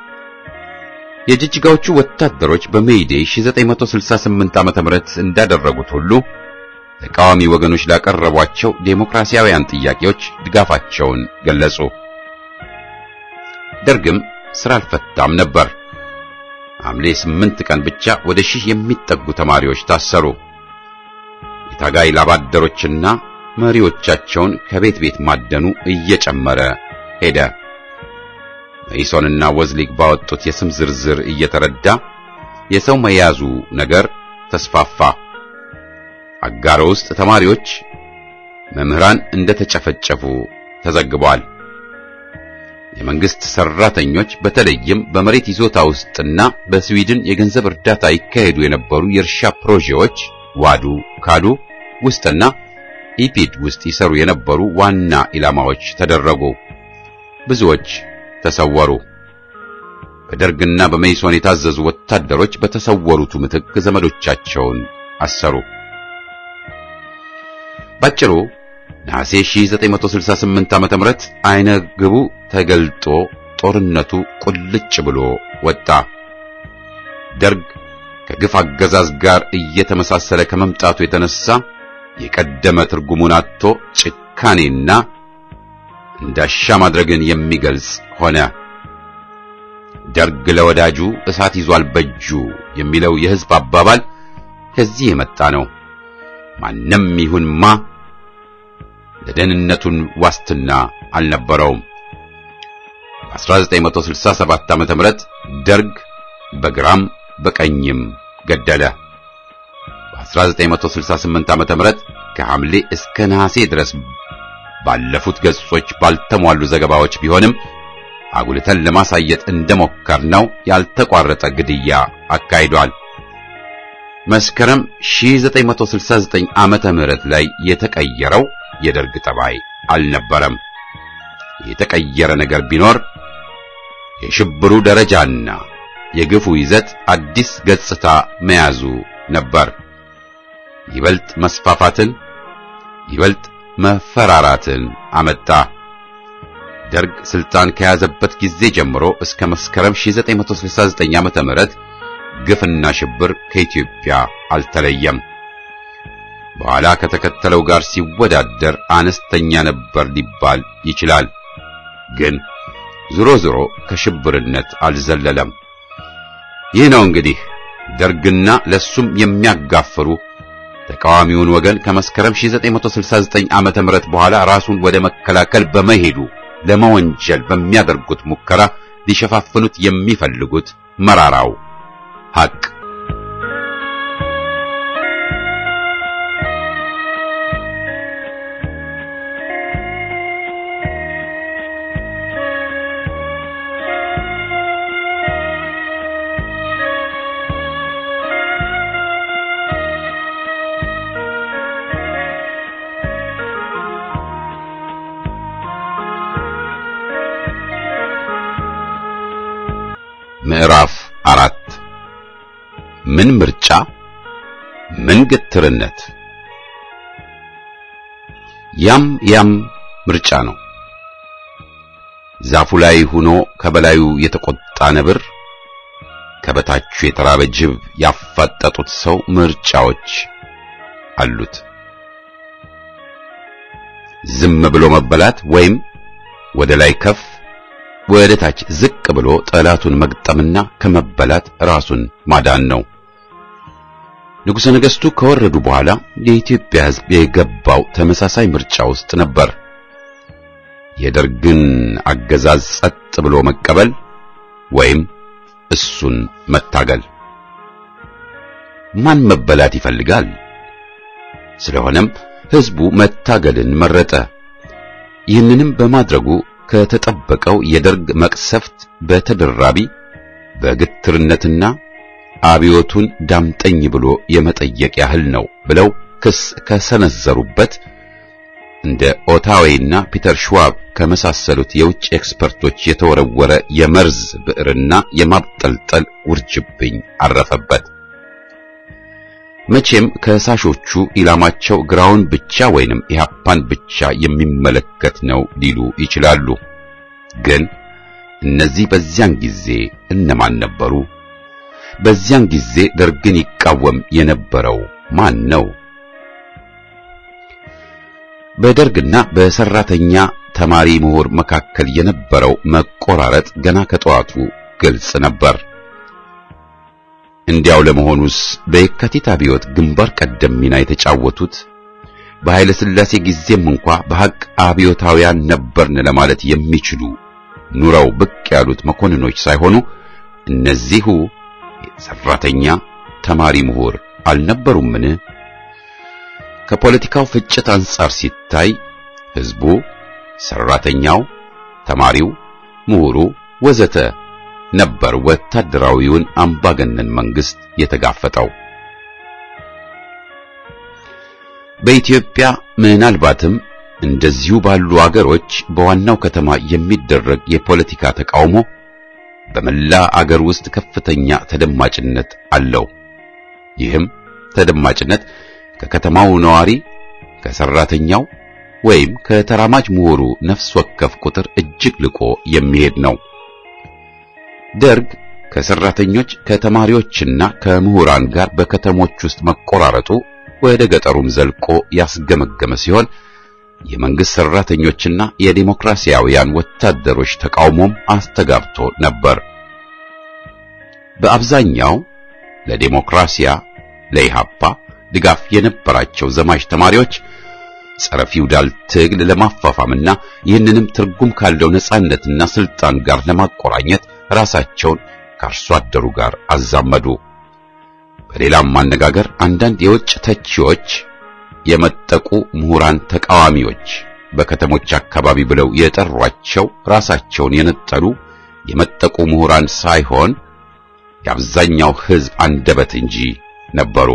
የጅጅጋዎቹ ወታደሮች በሜይዴይ 1968 ዓመተ ምህረት እንዳደረጉት ሁሉ ተቃዋሚ ወገኖች ላቀረቧቸው ዴሞክራሲያውያን ጥያቄዎች ድጋፋቸውን ገለጹ። ደርግም ስራ አልፈታም ነበር። ሐምሌ 8 ቀን ብቻ ወደ ሺህ የሚጠጉ ተማሪዎች ታሰሩ። የታጋይ ላባደሮችና መሪዎቻቸውን ከቤት ቤት ማደኑ እየጨመረ ሄደ። መኢሶንና ወዝሊግ ባወጡት የስም ዝርዝር እየተረዳ የሰው መያዙ ነገር ተስፋፋ። አጋሮ ውስጥ ተማሪዎች፣ መምህራን እንደተጨፈጨፉ ተዘግቧል። የመንግስት ሰራተኞች በተለይም በመሬት ይዞታ ውስጥና በስዊድን የገንዘብ እርዳታ ይካሄዱ የነበሩ የእርሻ ፕሮጀክቶች ዋዱ፣ ካዱ ውስጥና ኢፒድ ውስጥ ይሰሩ የነበሩ ዋና ኢላማዎች ተደረጉ። ብዙዎች ተሰወሩ። በደርግና በመኢሶን የታዘዙ ወታደሮች በተሰወሩቱ ምትክ ዘመዶቻቸውን አሰሩ። ባጭሩ ነሐሴ 1968 ዓመተ ምህረት አይነ ግቡ ተገልጦ ጦርነቱ ቁልጭ ብሎ ወጣ። ደርግ ከግፍ አገዛዝ ጋር እየተመሳሰለ ከመምጣቱ የተነሳ የቀደመ ትርጉሙን አጥቶ ጭካኔና እንዳሻ ማድረግን የሚገልጽ ሆነ። ደርግ ለወዳጁ እሳት ይዟል በእጁ የሚለው የሕዝብ አባባል ከዚህ የመጣ ነው። ማንም ይሁን ማ ለደህንነቱን ዋስትና አልነበረውም። በ1967 ዓመተ ምህረት ደርግ በግራም በቀኝም ገደለ። በ1968 ዓመተ ምህረት ከሐምሌ እስከ ነሐሴ ድረስ ባለፉት ገጾች ባልተሟሉ ዘገባዎች ቢሆንም አጉልተን ለማሳየት እንደሞከርነው ያልተቋረጠ ግድያ አካሂዷል። መስከረም 1969 ዓመተ ምህረት ላይ የተቀየረው የደርግ ጠባይ አልነበረም። የተቀየረ ነገር ቢኖር የሽብሩ ደረጃና የግፉ ይዘት አዲስ ገጽታ መያዙ ነበር። ይበልጥ መስፋፋትን፣ ይበልጥ መፈራራትን አመጣ። ደርግ ስልጣን ከያዘበት ጊዜ ጀምሮ እስከ መስከረም 1969 ዓመተ ምህረት ግፍና ሽብር ከኢትዮጵያ አልተለየም። በኋላ ከተከተለው ጋር ሲወዳደር አነስተኛ ነበር ሊባል ይችላል። ግን ዞሮ ዞሮ ከሽብርነት አልዘለለም። ይህ ነው እንግዲህ ደርግና ለሱም የሚያጋፍሩ ተቃዋሚውን ወገን ከመስከረም 1969 ዓመተ ምህረት በኋላ ራሱን ወደ መከላከል በመሄዱ ለመወንጀል በሚያደርጉት ሙከራ ሊሸፋፍኑት የሚፈልጉት መራራው ሐቅ ምዕራፍ አራት ምን ምርጫ ምን ግትርነት ያም ያም ምርጫ ነው። ዛፉ ላይ ሆኖ ከበላዩ የተቆጣ ነብር፣ ከበታቹ የተራበ ጅብ ያፋጠጡት ሰው ምርጫዎች አሉት። ዝም ብሎ መበላት ወይም ወደ ላይ ከፍ ወደ ታች ዝቅ ብሎ ጠላቱን መግጠምና ከመበላት ራሱን ማዳን ነው። ንጉሠ ነገሥቱ ከወረዱ በኋላ የኢትዮጵያ ሕዝብ የገባው ተመሳሳይ ምርጫ ውስጥ ነበር። የደርግን አገዛዝ ጸጥ ብሎ መቀበል ወይም እሱን መታገል። ማን መበላት ይፈልጋል? ስለሆነም ሕዝቡ መታገልን መረጠ። ይህንንም በማድረጉ ከተጠበቀው የደርግ መቅሰፍት በተደራቢ በግትርነትና አብዮቱን ዳምጠኝ ብሎ የመጠየቅ ያህል ነው ብለው ክስ ከሰነዘሩበት እንደ ኦታዌይና ፒተር ሽዋብ ከመሳሰሉት የውጭ ኤክስፐርቶች የተወረወረ የመርዝ ብዕርና የማብጠልጠል ውርጅብኝ አረፈበት። መቼም ከሳሾቹ ኢላማቸው ግራውን ብቻ ወይንም ኢህአፓን ብቻ የሚመለከት ነው ሊሉ ይችላሉ። ግን እነዚህ በዚያን ጊዜ እነማን ነበሩ? በዚያን ጊዜ ደርግን ይቃወም የነበረው ማን ነው? በደርግና በሰራተኛ ተማሪ ምሁር መካከል የነበረው መቆራረጥ ገና ከጠዋቱ ግልጽ ነበር። እንዲያው ለመሆኑስ በየካቲት አብዮት ግንባር ቀደም ሚና የተጫወቱት በኃይለ ሥላሴ ጊዜም እንኳ በሐቅ አብዮታውያን ነበርን ለማለት የሚችሉ ኑረው ብቅ ያሉት መኮንኖች ሳይሆኑ እነዚሁ ሰራተኛ ተማሪ ምሁር አልነበሩምን? ከፖለቲካው ፍጭት አንጻር ሲታይ ሕዝቡ፣ ሰራተኛው፣ ተማሪው፣ ምሁሩ ወዘተ ነበር ወታደራዊውን አምባገነን መንግስት የተጋፈጠው። በኢትዮጵያ ምናልባትም እንደዚሁ ባሉ አገሮች በዋናው ከተማ የሚደረግ የፖለቲካ ተቃውሞ በመላ አገር ውስጥ ከፍተኛ ተደማጭነት አለው። ይህም ተደማጭነት ከከተማው ነዋሪ፣ ከሰራተኛው ወይም ከተራማጅ ምሁሩ ነፍስ ወከፍ ቁጥር እጅግ ልቆ የሚሄድ ነው። ደርግ ከሰራተኞች ከተማሪዎችና ከምሁራን ጋር በከተሞች ውስጥ መቆራረጡ ወደ ገጠሩም ዘልቆ ያስገመገመ ሲሆን የመንግስት ሰራተኞችና የዲሞክራሲያውያን ወታደሮች ተቃውሞም አስተጋብቶ ነበር። በአብዛኛው ለዲሞክራሲያ ለኢሃፓ ድጋፍ የነበራቸው ዘማች ተማሪዎች ጸረ ፊውዳል ትግል ለማፋፋምና ይህንንም ትርጉም ካለው ነጻነትና ስልጣን ጋር ለማቆራኘት ራሳቸውን ከአርሶ አደሩ ጋር አዛመዱ። በሌላም አነጋገር አንዳንድ የውጭ ተቺዎች የመጠቁ ምሁራን ተቃዋሚዎች በከተሞች አካባቢ ብለው የጠሯቸው ራሳቸውን የነጠሉ የመጠቁ ምሁራን ሳይሆን የአብዛኛው ሕዝብ አንደበት እንጂ ነበሩ።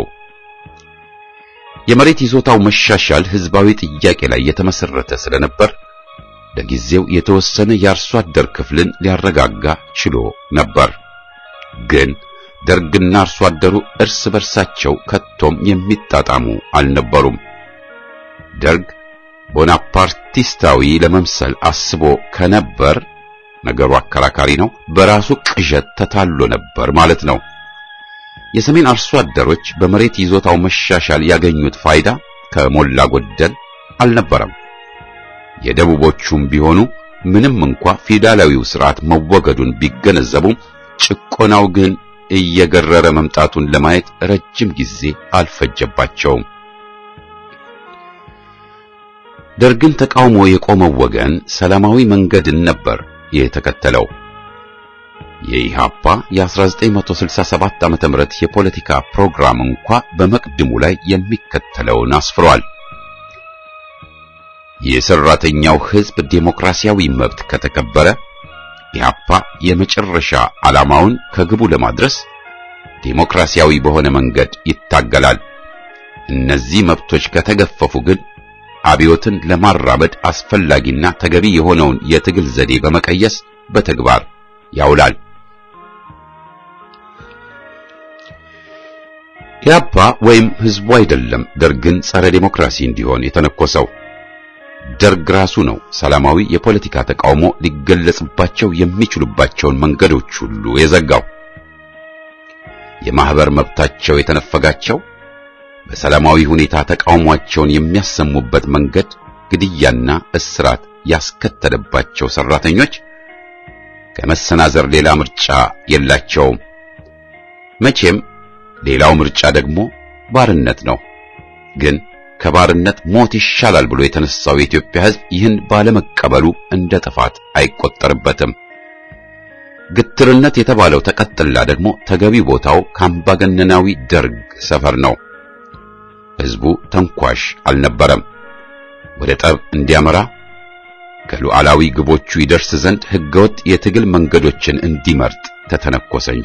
የመሬት ይዞታው መሻሻል ሕዝባዊ ጥያቄ ላይ የተመሰረተ ስለነበር ለጊዜው የተወሰነ የአርሶ አደር ክፍልን ሊያረጋጋ ችሎ ነበር። ግን ደርግና አርሶ አደሩ እርስ በርሳቸው ከቶም የሚጣጣሙ አልነበሩም። ደርግ ቦናፓርቲስታዊ ለመምሰል አስቦ ከነበር ነገሩ አከራካሪ ነው። በራሱ ቅዠት ተታሎ ነበር ማለት ነው። የሰሜን አርሶ አደሮች በመሬት ይዞታው መሻሻል ያገኙት ፋይዳ ከሞላ ጎደል አልነበረም። የደቡቦቹም ቢሆኑ ምንም እንኳ ፊውዳላዊው ስርዓት መወገዱን ቢገነዘቡም ጭቆናው ግን እየገረረ መምጣቱን ለማየት ረጅም ጊዜ አልፈጀባቸውም። ደርግን ተቃውሞ የቆመው ወገን ሰላማዊ መንገድን ነበር የተከተለው። የኢሃፓ የ1967 ዓመተ ምህረት የፖለቲካ ፕሮግራም እንኳ በመቅድሙ ላይ የሚከተለውን አስፍሯል። የሰራተኛው ሕዝብ ዴሞክራሲያዊ መብት ከተከበረ ኢሃፓ የመጨረሻ ዓላማውን ከግቡ ለማድረስ ዴሞክራሲያዊ በሆነ መንገድ ይታገላል። እነዚህ መብቶች ከተገፈፉ ግን አብዮትን ለማራመድ አስፈላጊና ተገቢ የሆነውን የትግል ዘዴ በመቀየስ በተግባር ያውላል። ኢህአፓ ወይም ህዝቡ አይደለም ደርግን ጸረ ዴሞክራሲ እንዲሆን የተነኮሰው። ደርግ ራሱ ነው ሰላማዊ የፖለቲካ ተቃውሞ ሊገለጽባቸው የሚችሉባቸውን መንገዶች ሁሉ የዘጋው። የማህበር መብታቸው የተነፈጋቸው በሰላማዊ ሁኔታ ተቃውሟቸውን የሚያሰሙበት መንገድ ግድያና እስራት ያስከተለባቸው ሰራተኞች ከመሰናዘር ሌላ ምርጫ የላቸውም። መቼም ሌላው ምርጫ ደግሞ ባርነት ነው። ግን ከባርነት ሞት ይሻላል ብሎ የተነሳው የኢትዮጵያ ሕዝብ ይህን ባለመቀበሉ እንደ ጥፋት አይቆጠርበትም። ግትርነት የተባለው ተቀጥላ ደግሞ ተገቢ ቦታው ከአምባገነናዊ ደርግ ሰፈር ነው። ሕዝቡ ተንኳሽ አልነበረም። ወደ ጠብ እንዲያመራ ከሉዓላዊ ግቦቹ ይደርስ ዘንድ ሕገወጥ የትግል መንገዶችን እንዲመርጥ ተተነኮሰ እንጂ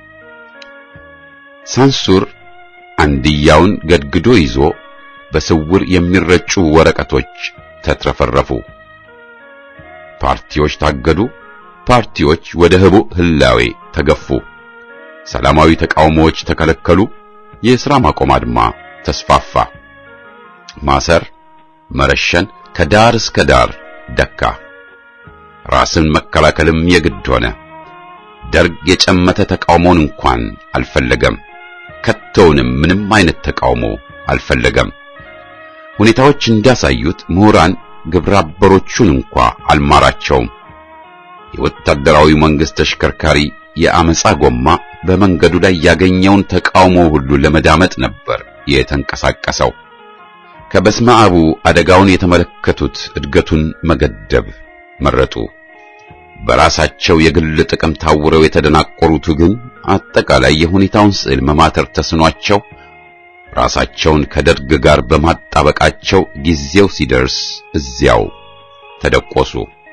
ሳንሱር አንድያውን ገድግዶ ይዞ በስውር የሚረጩ ወረቀቶች ተትረፈረፉ። ፓርቲዎች ታገዱ። ፓርቲዎች ወደ ህቡዕ ህላዌ ተገፉ። ሰላማዊ ተቃውሞዎች ተከለከሉ። የሥራ ማቆም አድማ ተስፋፋ። ማሰር፣ መረሸን ከዳር እስከ ዳር ደካ። ራስን መከላከልም የግድ ሆነ። ደርግ የጨመተ ተቃውሞን እንኳን አልፈለገም። ከቶውንም ምንም አይነት ተቃውሞ አልፈለገም። ሁኔታዎች እንዳሳዩት ምሁራን ግብረ አበሮቹን እንኳ አልማራቸውም። የወታደራዊ መንግስት ተሽከርካሪ የአመፃ ጎማ በመንገዱ ላይ ያገኘውን ተቃውሞ ሁሉ ለመዳመጥ ነበር የተንቀሳቀሰው። ከበስመ አቡ አደጋውን የተመለከቱት እድገቱን መገደብ መረጡ። በራሳቸው የግል ጥቅም ታውረው የተደናቆሩት ግን አጠቃላይ የሁኔታውን ስዕል መማተር ተስኗቸው ራሳቸውን ከደርግ ጋር በማጣበቃቸው ጊዜው ሲደርስ እዚያው ተደቆሱ።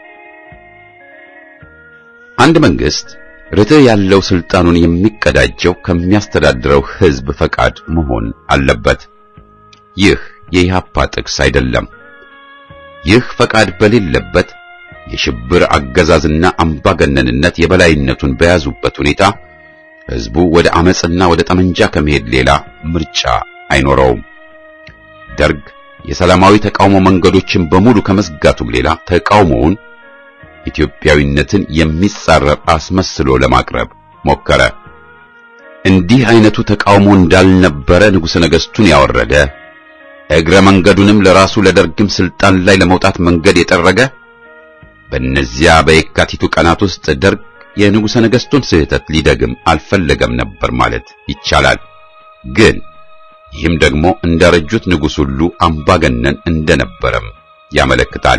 አንድ መንግስት ርትዕ ያለው ስልጣኑን የሚቀዳጀው ከሚያስተዳድረው ህዝብ ፈቃድ መሆን አለበት። ይህ የኢህአፓ ጥቅስ አይደለም። ይህ ፈቃድ በሌለበት የሽብር አገዛዝና አምባገነንነት የበላይነቱን በያዙበት ሁኔታ ህዝቡ ወደ አመጽና ወደ ጠመንጃ ከመሄድ ሌላ ምርጫ አይኖረውም። ደርግ የሰላማዊ ተቃውሞ መንገዶችን በሙሉ ከመዝጋቱም ሌላ ተቃውሞውን ኢትዮጵያዊነትን የሚጻረር አስመስሎ ለማቅረብ ሞከረ። እንዲህ አይነቱ ተቃውሞ እንዳልነበረ ንጉሠ ነገሥቱን ያወረደ እግረ መንገዱንም ለራሱ ለደርግም ስልጣን ላይ ለመውጣት መንገድ የጠረገ በእነዚያ በየካቲቱ ቀናት ውስጥ ደርግ የንጉሠ ነገሥቱን ስህተት ሊደግም አልፈለገም ነበር ማለት ይቻላል። ግን ይህም ደግሞ እንዳረጁት ንጉሥ ሁሉ አምባገነን እንደነበረም ያመለክታል።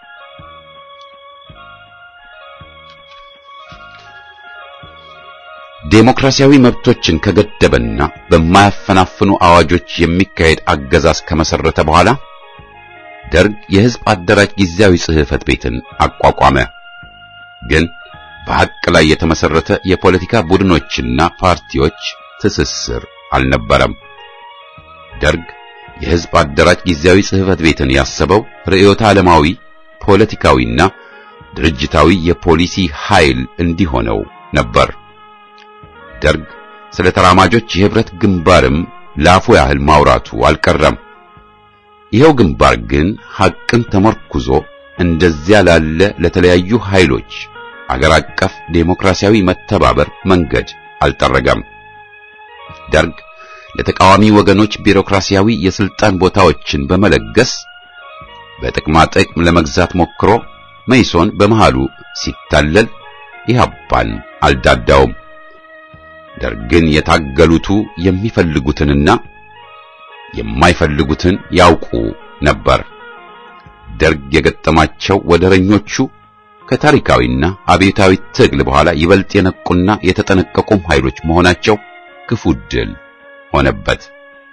ዴሞክራሲያዊ መብቶችን ከገደበና በማያፈናፍኑ አዋጆች የሚካሄድ አገዛዝ ከመሰረተ በኋላ ደርግ የሕዝብ አደራጅ ጊዜያዊ ጽሕፈት ቤትን አቋቋመ። ግን በሐቅ ላይ የተመሰረተ የፖለቲካ ቡድኖችና ፓርቲዎች ትስስር አልነበረም። ደርግ የሕዝብ አደራጅ ጊዜያዊ ጽሕፈት ቤትን ያሰበው ርዕዮተ ዓለማዊ ፖለቲካዊና ድርጅታዊ የፖሊሲ ኃይል እንዲሆነው ነበር። ደርግ ስለ ተራማጆች የህብረት ግንባርም ላፉ ያህል ማውራቱ አልቀረም። ይኸው ግንባር ግን ሐቅን ተመርኩዞ እንደዚያ ላለ ለተለያዩ ኃይሎች አገር አቀፍ ዴሞክራሲያዊ መተባበር መንገድ አልጠረገም። ደርግ ለተቃዋሚ ወገኖች ቢሮክራሲያዊ የስልጣን ቦታዎችን በመለገስ በጥቅማ ጥቅም ለመግዛት ሞክሮ መይሶን በመሃሉ ሲታለል ኢህአፓን አልዳዳውም። ደርግን የታገሉቱ የሚፈልጉትንና የማይፈልጉትን ያውቁ ነበር። ደርግ የገጠማቸው ወደረኞቹ ከታሪካዊና አብዮታዊ ትግል በኋላ ይበልጥ የነቁና የተጠነቀቁም ኃይሎች መሆናቸው ክፉ ድል ሆነበት።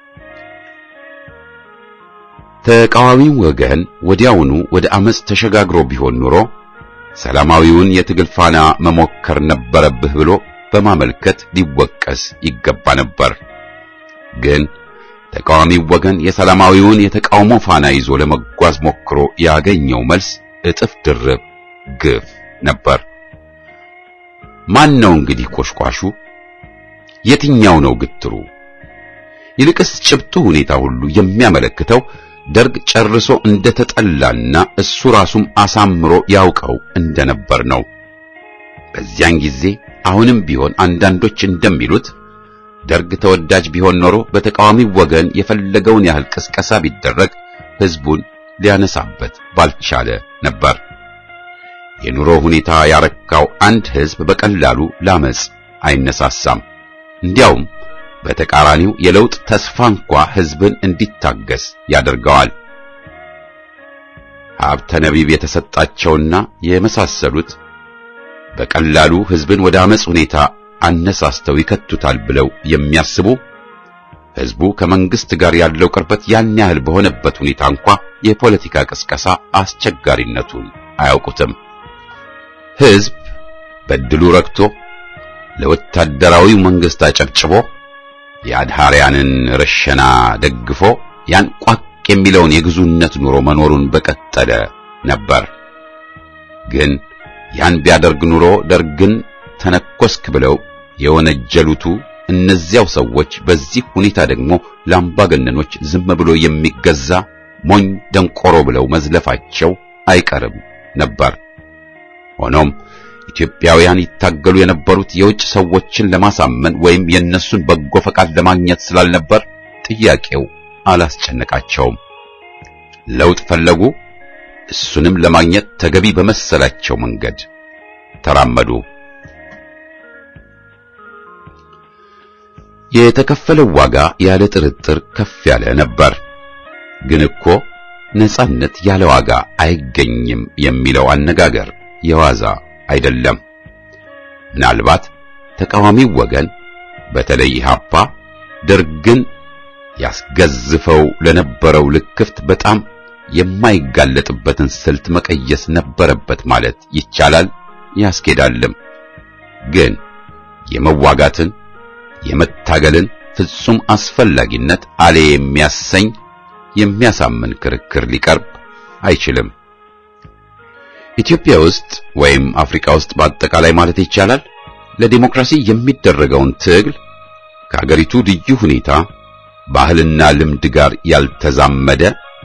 ተቃዋሚው ወገን ወዲያውኑ ወደ አመጽ ተሸጋግሮ ቢሆን ኑሮ ሰላማዊውን የትግል ፋና መሞከር ነበረብህ ብሎ በማመልከት ሊወቀስ ይገባ ነበር። ግን ተቃዋሚው ወገን የሰላማዊውን የተቃውሞ ፋና ይዞ ለመጓዝ ሞክሮ ያገኘው መልስ እጥፍ ድርብ ግፍ ነበር። ማን ነው እንግዲህ ቆሽቋሹ? የትኛው ነው ግትሩ? ይልቅስ ጭብጡ ሁኔታ ሁሉ የሚያመለክተው ደርግ ጨርሶ እንደተጠላና እሱ ራሱም አሳምሮ ያውቀው እንደነበር ነው። በዚያን ጊዜ አሁንም ቢሆን አንዳንዶች እንደሚሉት ደርግ ተወዳጅ ቢሆን ኖሮ በተቃዋሚው ወገን የፈለገውን ያህል ቅስቀሳ ቢደረግ ሕዝቡን ሊያነሳበት ባልቻለ ነበር። የኑሮ ሁኔታ ያረካው አንድ ሕዝብ በቀላሉ ላመጽ አይነሳሳም። እንዲያውም በተቃራኒው የለውጥ ተስፋ እንኳ ሕዝብን እንዲታገስ ያደርገዋል። ሀብተ ነቢብ የተሰጣቸውና የመሳሰሉት በቀላሉ ሕዝብን ወደ አመጽ ሁኔታ አነሳስተው ይከቱታል ብለው የሚያስቡ ሕዝቡ ከመንግስት ጋር ያለው ቅርበት ያን ያህል በሆነበት ሁኔታ እንኳ የፖለቲካ ቅስቀሳ አስቸጋሪነቱን አያውቁትም። ሕዝብ በድሉ ረክቶ ለወታደራዊው መንግስት አጨብጭቦ የአድሃሪያንን ረሸና ደግፎ ያን ቋቅ የሚለውን የግዙነት ኑሮ መኖሩን በቀጠለ ነበር። ግን ያን ቢያደርግ ኑሮ ደርግን ተነኮስክ ብለው የወነጀሉቱ እነዚያው ሰዎች በዚህ ሁኔታ ደግሞ ለአምባገነኖች ዝም ብሎ የሚገዛ ሞኝ ደንቆሮ ብለው መዝለፋቸው አይቀርም ነበር። ሆኖም ኢትዮጵያውያን ይታገሉ የነበሩት የውጭ ሰዎችን ለማሳመን ወይም የእነሱን በጎ ፈቃድ ለማግኘት ስላልነበር ጥያቄው አላስጨነቃቸውም። ለውጥ ፈለጉ። እሱንም ለማግኘት ተገቢ በመሰላቸው መንገድ ተራመዱ። የተከፈለው ዋጋ ያለ ጥርጥር ከፍ ያለ ነበር። ግን እኮ ነጻነት ያለ ዋጋ አይገኝም የሚለው አነጋገር የዋዛ አይደለም። ምናልባት ተቃዋሚው ወገን በተለይ ኢህአፓ ደርግን ያስገዝፈው ለነበረው ልክፍት በጣም የማይጋለጥበትን ስልት መቀየስ ነበረበት ማለት ይቻላል፣ ያስኬዳልም። ግን የመዋጋትን የመታገልን ፍጹም አስፈላጊነት አሌ የሚያሰኝ የሚያሳምን ክርክር ሊቀርብ አይችልም። ኢትዮጵያ ውስጥ ወይም አፍሪካ ውስጥ በአጠቃላይ ማለት ይቻላል ለዲሞክራሲ የሚደረገውን ትግል ከአገሪቱ ልዩ ሁኔታ ባህልና ልምድ ጋር ያልተዛመደ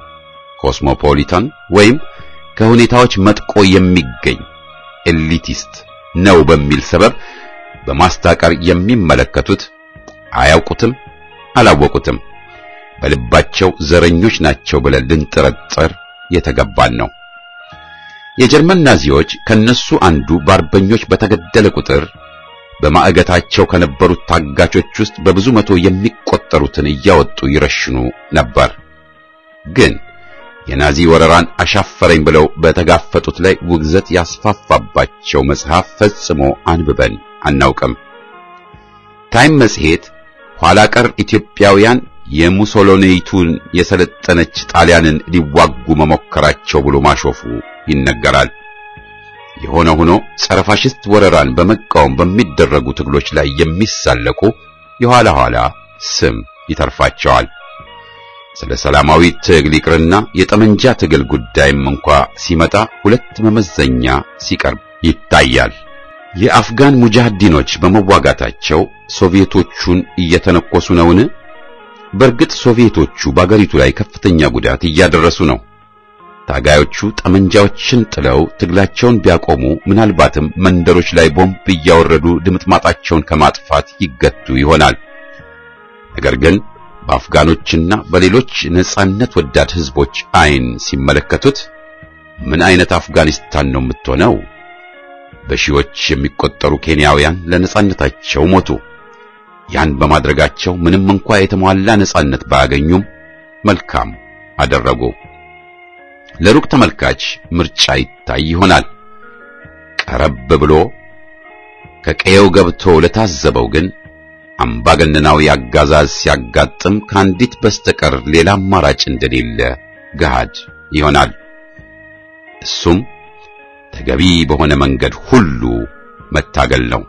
ኮስሞፖሊታን ወይም ከሁኔታዎች መጥቆ የሚገኝ ኤሊቲስት ነው በሚል ሰበብ በማስታቀር የሚመለከቱት አያውቁትም፣ አላወቁትም፣ በልባቸው ዘረኞች ናቸው ብለን ልንጠረጠር የተገባን ነው። የጀርመን ናዚዎች ከነሱ አንዱ በአርበኞች በተገደለ ቁጥር በማዕገታቸው ከነበሩት ታጋቾች ውስጥ በብዙ መቶ የሚቆጠሩትን እያወጡ ይረሽኑ ነበር። ግን የናዚ ወረራን አሻፈረኝ ብለው በተጋፈጡት ላይ ውግዘት ያስፋፋባቸው መጽሐፍ ፈጽሞ አንብበን አናውቅም። ታይም መጽሔት ኋላ ቀር ኢትዮጵያውያን የሙሶሎኒቱን የሰለጠነች ጣሊያንን ሊዋጉ መሞከራቸው ብሎ ማሾፉ ይነገራል። የሆነ ሆኖ ጸረ ፋሽስት ወረራን በመቃወም በሚደረጉ ትግሎች ላይ የሚሳለቁ የኋላ ኋላ ስም ይተርፋቸዋል። ስለ ሰላማዊ ትግል ይቅርና የጠመንጃ ትግል ጉዳይም እንኳ ሲመጣ ሁለት መመዘኛ ሲቀርብ ይታያል። የአፍጋን ሙጃሂዲኖች በመዋጋታቸው ሶቪየቶቹን እየተነኮሱ ነውን? በእርግጥ ሶቪየቶቹ በአገሪቱ ላይ ከፍተኛ ጉዳት እያደረሱ ነው። ታጋዮቹ ጠመንጃዎችን ጥለው ትግላቸውን ቢያቆሙ ምናልባትም መንደሮች ላይ ቦምብ እያወረዱ ድምጥማጣቸውን ከማጥፋት ይገቱ ይሆናል። ነገር ግን በአፍጋኖችና በሌሎች ነጻነት ወዳድ ህዝቦች አይን ሲመለከቱት ምን አይነት አፍጋኒስታን ነው የምትሆነው? በሺዎች የሚቆጠሩ ኬንያውያን ለነጻነታቸው ሞቱ። ያን በማድረጋቸው ምንም እንኳ የተሟላ ነጻነት ባያገኙም መልካም አደረጉ። ለሩቅ ተመልካች ምርጫ ይታይ ይሆናል። ቀረብ ብሎ ከቀየው ገብቶ ለታዘበው ግን አምባገነናዊ አጋዛዝ ሲያጋጥም ከአንዲት በስተቀር ሌላ አማራጭ እንደሌለ ገሃድ ይሆናል። እሱም ተገቢ በሆነ መንገድ ሁሉ መታገል ነው።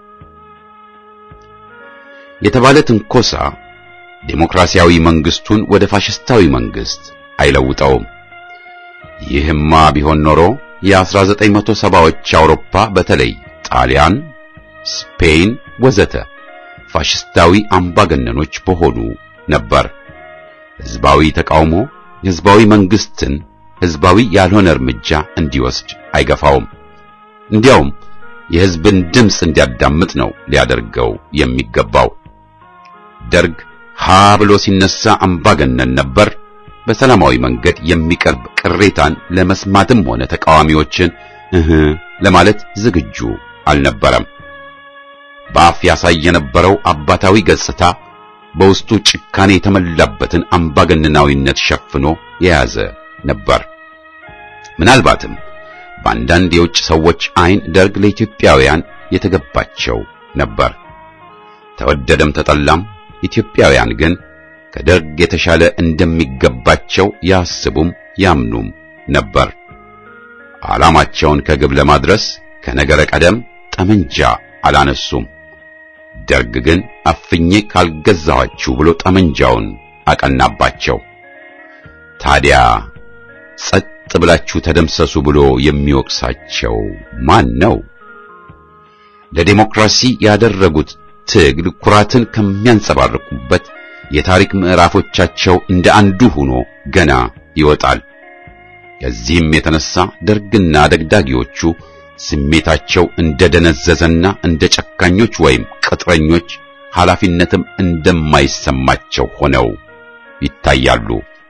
የተባለ ትንኮሳ ዴሞክራሲያዊ መንግስቱን ወደ ፋሽስታዊ መንግስት አይለውጠውም። ይህማ ቢሆን ኖሮ የ1970ዎች አውሮፓ በተለይ ጣሊያን፣ ስፔን ወዘተ ፋሽስታዊ አምባገነኖች በሆኑ ነበር። ህዝባዊ ተቃውሞ ህዝባዊ መንግስትን ህዝባዊ ያልሆነ እርምጃ እንዲወስድ አይገፋውም። እንዲያውም የህዝብን ድምፅ እንዲያዳምጥ ነው ሊያደርገው የሚገባው። ደርግ ሀ ብሎ ሲነሳ አምባገነን ነበር። በሰላማዊ መንገድ የሚቀርብ ቅሬታን ለመስማትም ሆነ ተቃዋሚዎችን እህ ለማለት ዝግጁ አልነበረም። በአፍ ያሳይ የነበረው አባታዊ ገጽታ በውስጡ ጭካኔ የተመላበትን አምባገነናዊነት ሸፍኖ የያዘ ነበር። ምናልባትም በአንዳንድ የውጭ ሰዎች ዓይን ደርግ ለኢትዮጵያውያን የተገባቸው ነበር። ተወደደም ተጠላም ኢትዮጵያውያን ግን ከደርግ የተሻለ እንደሚገባቸው ያስቡም ያምኑም ነበር። ዓላማቸውን ከግብ ለማድረስ ከነገረ ቀደም ጠመንጃ አላነሱም። ደርግ ግን አፍኜ ካልገዛኋችሁ ብሎ ጠመንጃውን አቀናባቸው። ታዲያ ጸጥ ብላችሁ ተደምሰሱ ብሎ የሚወቅሳቸው ማን ነው? ለዴሞክራሲ ያደረጉት ትግል ኩራትን ከሚያንጸባርቁበት የታሪክ ምዕራፎቻቸው እንደ አንዱ ሆኖ ገና ይወጣል። ከዚህም የተነሳ ደርግና ደግዳጊዎቹ ስሜታቸው እንደ ደነዘዘና እንደ ጨካኞች ወይም ቅጥረኞች ኃላፊነትም እንደማይሰማቸው ሆነው ይታያሉ።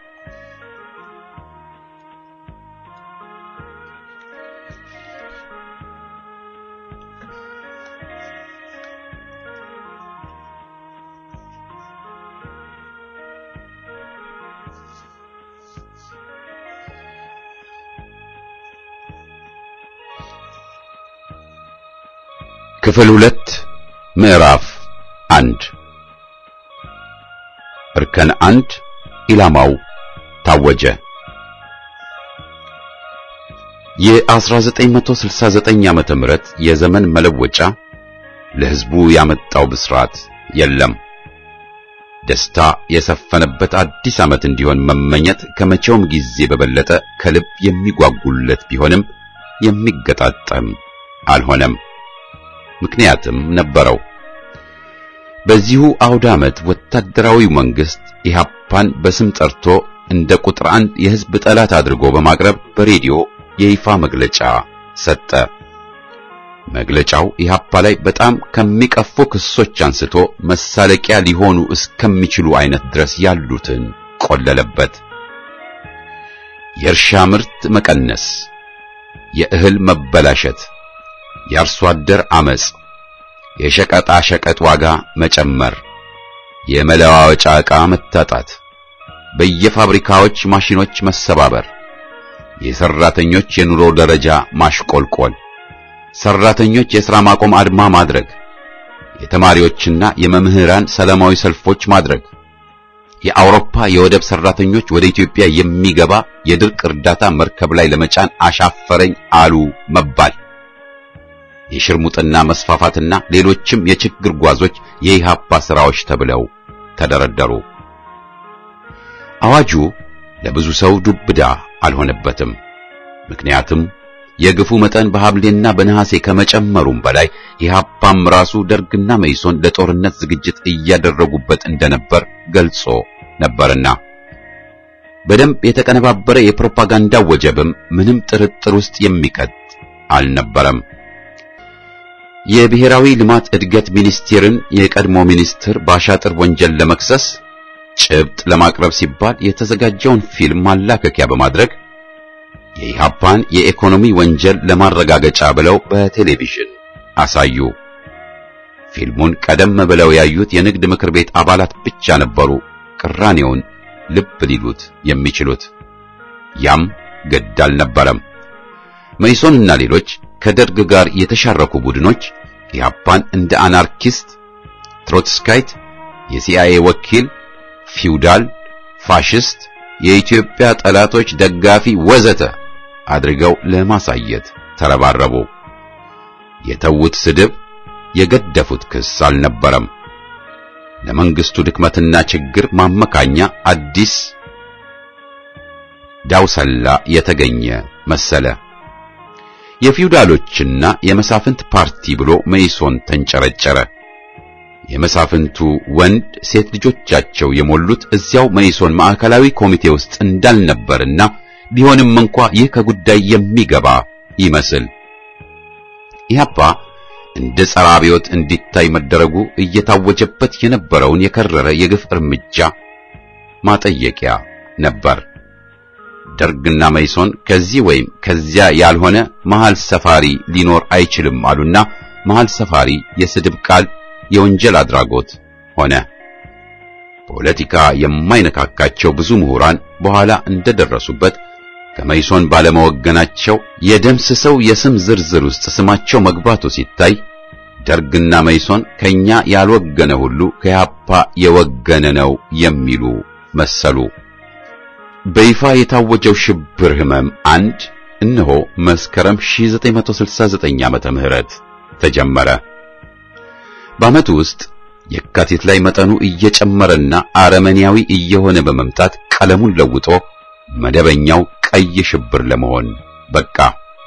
ክፍል ሁለት ምዕራፍ አንድ እርከን አንድ ኢላማው ታወጀ። የ1969 ዓመተ ምህረት የዘመን መለወጫ ለሕዝቡ ያመጣው ብስራት የለም። ደስታ የሰፈነበት አዲስ ዓመት እንዲሆን መመኘት ከመቼውም ጊዜ በበለጠ ከልብ የሚጓጉለት ቢሆንም የሚገጣጠም አልሆነም። ምክንያትም ነበረው። በዚሁ አውደ ዓመት ወታደራዊው መንግስት ኢህአፓን በስም ጠርቶ እንደ ቁጥር አንድ የህዝብ ጠላት አድርጎ በማቅረብ በሬዲዮ የይፋ መግለጫ ሰጠ። መግለጫው ኢህአፓ ላይ በጣም ከሚቀፉ ክሶች አንስቶ መሳለቂያ ሊሆኑ እስከሚችሉ አይነት ድረስ ያሉትን ቆለለበት። የእርሻ ምርት መቀነስ፣ የእህል መበላሸት የአርሶ አደር አመጽ፣ የሸቀጣ ሸቀጥ ዋጋ መጨመር፣ የመለዋወጫ ዕቃ መታጣት፣ በየፋብሪካዎች ማሽኖች መሰባበር፣ የሰራተኞች የኑሮ ደረጃ ማሽቆልቆል፣ ሰራተኞች የሥራ ማቆም አድማ ማድረግ፣ የተማሪዎችና የመምህራን ሰላማዊ ሰልፎች ማድረግ፣ የአውሮፓ የወደብ ሰራተኞች ወደ ኢትዮጵያ የሚገባ የድርቅ እርዳታ መርከብ ላይ ለመጫን አሻፈረኝ አሉ መባል የሽርሙጥና መስፋፋትና ሌሎችም የችግር ጓዞች የኢሃፓ ስራዎች ተብለው ተደረደሩ። አዋጁ ለብዙ ሰው ዱብዳ አልሆነበትም። ምክንያቱም የግፉ መጠን በሐምሌና በነሐሴ ከመጨመሩም በላይ ኢሃፓም ራሱ ደርግና መይሶን ለጦርነት ዝግጅት እያደረጉበት እንደነበር ገልጾ ነበርና በደንብ የተቀነባበረ የፕሮፓጋንዳ ወጀብም ምንም ጥርጥር ውስጥ የሚከት አልነበረም። የብሔራዊ ልማት እድገት ሚኒስቴርን የቀድሞ ሚኒስትር በአሻጥር ወንጀል ለመክሰስ ጭብጥ ለማቅረብ ሲባል የተዘጋጀውን ፊልም ማላከኪያ በማድረግ የኢሃፓን የኢኮኖሚ ወንጀል ለማረጋገጫ ብለው በቴሌቪዥን አሳዩ። ፊልሙን ቀደም ብለው ያዩት የንግድ ምክር ቤት አባላት ብቻ ነበሩ ቅራኔውን ልብ ሊሉት የሚችሉት። ያም ግድ አልነበረም። መይሶንና ሌሎች ከደርግ ጋር የተሻረኩ ቡድኖች ኢህአፓን እንደ አናርኪስት፣ ትሮትስካይት፣ የሲአይኤ ወኪል፣ ፊውዳል፣ ፋሽስት፣ የኢትዮጵያ ጠላቶች ደጋፊ ወዘተ አድርገው ለማሳየት ተረባረቡ። የተዉት ስድብ፣ የገደፉት ክስ አልነበረም። ለመንግስቱ ድክመትና ችግር ማመካኛ አዲስ ዳውሰላ የተገኘ መሰለ። የፊውዳሎችና የመሳፍንት ፓርቲ ብሎ መይሶን ተንጨረጨረ። የመሳፍንቱ ወንድ ሴት ልጆቻቸው የሞሉት እዚያው መይሶን ማዕከላዊ ኮሚቴ ውስጥ እንዳልነበርና ቢሆንም እንኳ ይህ ከጉዳይ የሚገባ ይመስል ኢህአፓ እንደ ጸረ አብዮት እንዲታይ መደረጉ እየታወጀበት የነበረውን የከረረ የግፍ እርምጃ ማጠየቂያ ነበር። ደርግና መይሶን ከዚህ ወይም ከዚያ ያልሆነ መሃል ሰፋሪ ሊኖር አይችልም አሉና መሃል ሰፋሪ የስድብ ቃል የወንጀል አድራጎት ሆነ። ፖለቲካ የማይነካካቸው ብዙ ምሁራን በኋላ እንደደረሱበት ከመይሶን ባለመወገናቸው የደምስሰው የስም ዝርዝር ውስጥ ስማቸው መግባቱ ሲታይ ደርግና መይሶን ከኛ ያልወገነ ሁሉ ከያፓ የወገነ ነው የሚሉ መሰሉ። በይፋ የታወጀው ሽብር ህመም አንድ እነሆ መስከረም 1969 ዓመተ ምህረት ተጀመረ። በዓመቱ ውስጥ የካቲት ላይ መጠኑ እየጨመረና አረመኔያዊ እየሆነ በመምጣት ቀለሙን ለውጦ መደበኛው ቀይ ሽብር ለመሆን በቃ።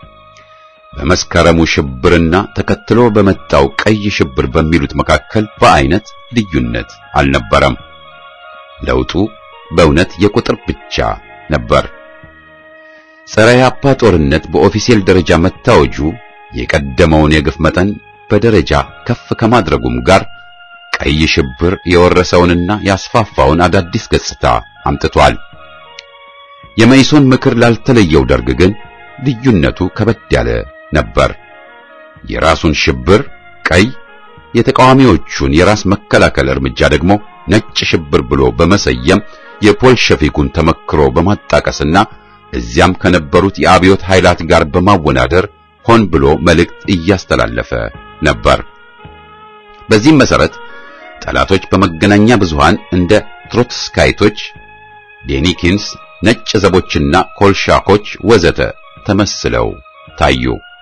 በመስከረሙ ሽብርና ተከትሎ በመጣው ቀይ ሽብር በሚሉት መካከል በአይነት ልዩነት አልነበረም። ለውጡ በእውነት የቁጥር ብቻ ነበር። ጸረ ያፓ ጦርነት በኦፊሴል ደረጃ መታወጁ የቀደመውን የግፍ መጠን በደረጃ ከፍ ከማድረጉም ጋር ቀይ ሽብር የወረሰውንና ያስፋፋውን አዳዲስ ገጽታ አምጥቷል። የመይሶን ምክር ላልተለየው ደርግ ግን ልዩነቱ ከበድ ያለ ነበር። የራሱን ሽብር ቀይ፣ የተቃዋሚዎቹን የራስ መከላከል እርምጃ ደግሞ ነጭ ሽብር ብሎ በመሰየም የፖልሸፊኩን ተመክሮ በማጣቀስና እዚያም ከነበሩት የአብዮት ኃይላት ጋር በማወናደር ሆን ብሎ መልእክት እያስተላለፈ ነበር። በዚህም መሰረት ጠላቶች በመገናኛ ብዙሃን እንደ ትሮትስካይቶች፣ ዴኒኪንስ፣ ነጭ ዘቦችና ኮልሻኮች ወዘተ ተመስለው ታዩ።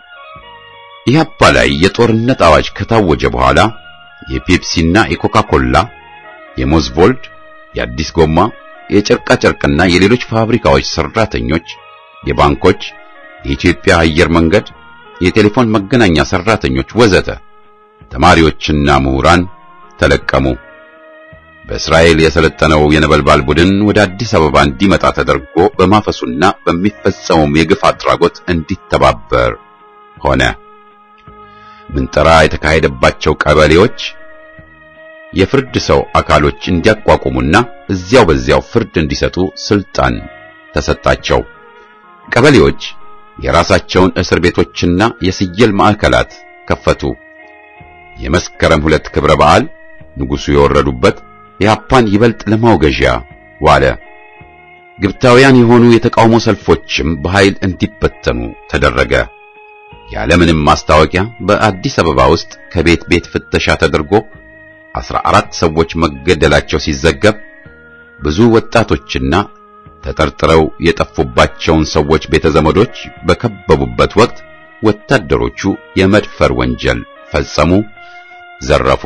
ኢህአፓ ላይ የጦርነት አዋጅ ከታወጀ በኋላ የፔፕሲና የኮካኮላ፣ የሞዝቮልድ፣ የአዲስ ጎማ፣ የጨርቃ ጨርቅና የሌሎች ፋብሪካዎች ሰራተኞች፣ የባንኮች፣ የኢትዮጵያ አየር መንገድ፣ የቴሌፎን መገናኛ ሰራተኞች ወዘተ ተማሪዎችና ምሁራን ተለቀሙ። በእስራኤል የሰለጠነው የነበልባል ቡድን ወደ አዲስ አበባ እንዲመጣ ተደርጎ በማፈሱና በሚፈጸመው የግፍ አድራጎት እንዲተባበር ሆነ። ምንጠራ የተካሄደባቸው ቀበሌዎች የፍርድ ሰው አካሎች እንዲያቋቁሙና እዚያው በዚያው ፍርድ እንዲሰጡ ስልጣን ተሰጣቸው። ቀበሌዎች የራሳቸውን እስር ቤቶችና የስየል ማዕከላት ከፈቱ። የመስከረም ሁለት ክብረ በዓል ንጉሡ የወረዱበት የአፓን ይበልጥ ለማውገዣ ዋለ። ግብታውያን የሆኑ የተቃውሞ ሰልፎችም በኃይል እንዲበተኑ ተደረገ። ያለምንም ማስታወቂያ በአዲስ አበባ ውስጥ ከቤት ቤት ፍተሻ ተደርጎ አስራ አራት ሰዎች መገደላቸው ሲዘገብ ብዙ ወጣቶችና ተጠርጥረው የጠፉባቸውን ሰዎች ቤተዘመዶች በከበቡበት ወቅት ወታደሮቹ የመድፈር ወንጀል ፈጸሙ፣ ዘረፉ።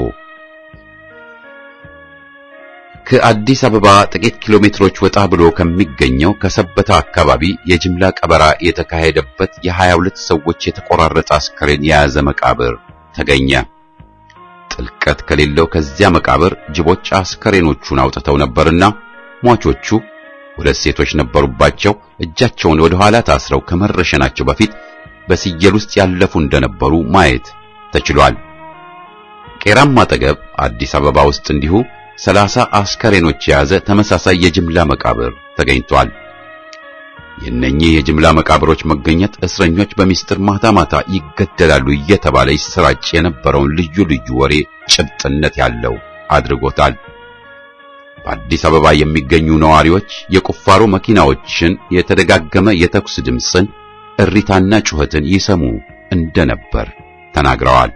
ከአዲስ አበባ ጥቂት ኪሎ ሜትሮች ወጣ ብሎ ከሚገኘው ከሰበታ አካባቢ የጅምላ ቀበራ የተካሄደበት የሀያ ሁለት ሰዎች የተቆራረጠ አስከሬን የያዘ መቃብር ተገኘ። ጥልቀት ከሌለው ከዚያ መቃብር ጅቦች አስከሬኖቹን አውጥተው ነበርና ሟቾቹ ሁለት ሴቶች ነበሩባቸው። እጃቸውን ወደ ኋላ ታስረው ከመረሸናቸው በፊት በስየል ውስጥ ያለፉ እንደነበሩ ማየት ተችሏል። ቄራም አጠገብ አዲስ አበባ ውስጥ እንዲሁ ሰላሳ አስከሬኖች የያዘ ተመሳሳይ የጅምላ መቃብር ተገኝቷል። የእነኚህ የጅምላ መቃብሮች መገኘት እስረኞች በሚስጥር ማታ ማታ ይገደላሉ እየተባለ ይሰራጭ የነበረውን ልዩ ልዩ ወሬ ጭብጥነት ያለው አድርጎታል። በአዲስ አበባ የሚገኙ ነዋሪዎች የቁፋሮ መኪናዎችን የተደጋገመ የተኩስ ድምፅን፣ እሪታና ጩኸትን ይሰሙ እንደነበር ተናግረዋል።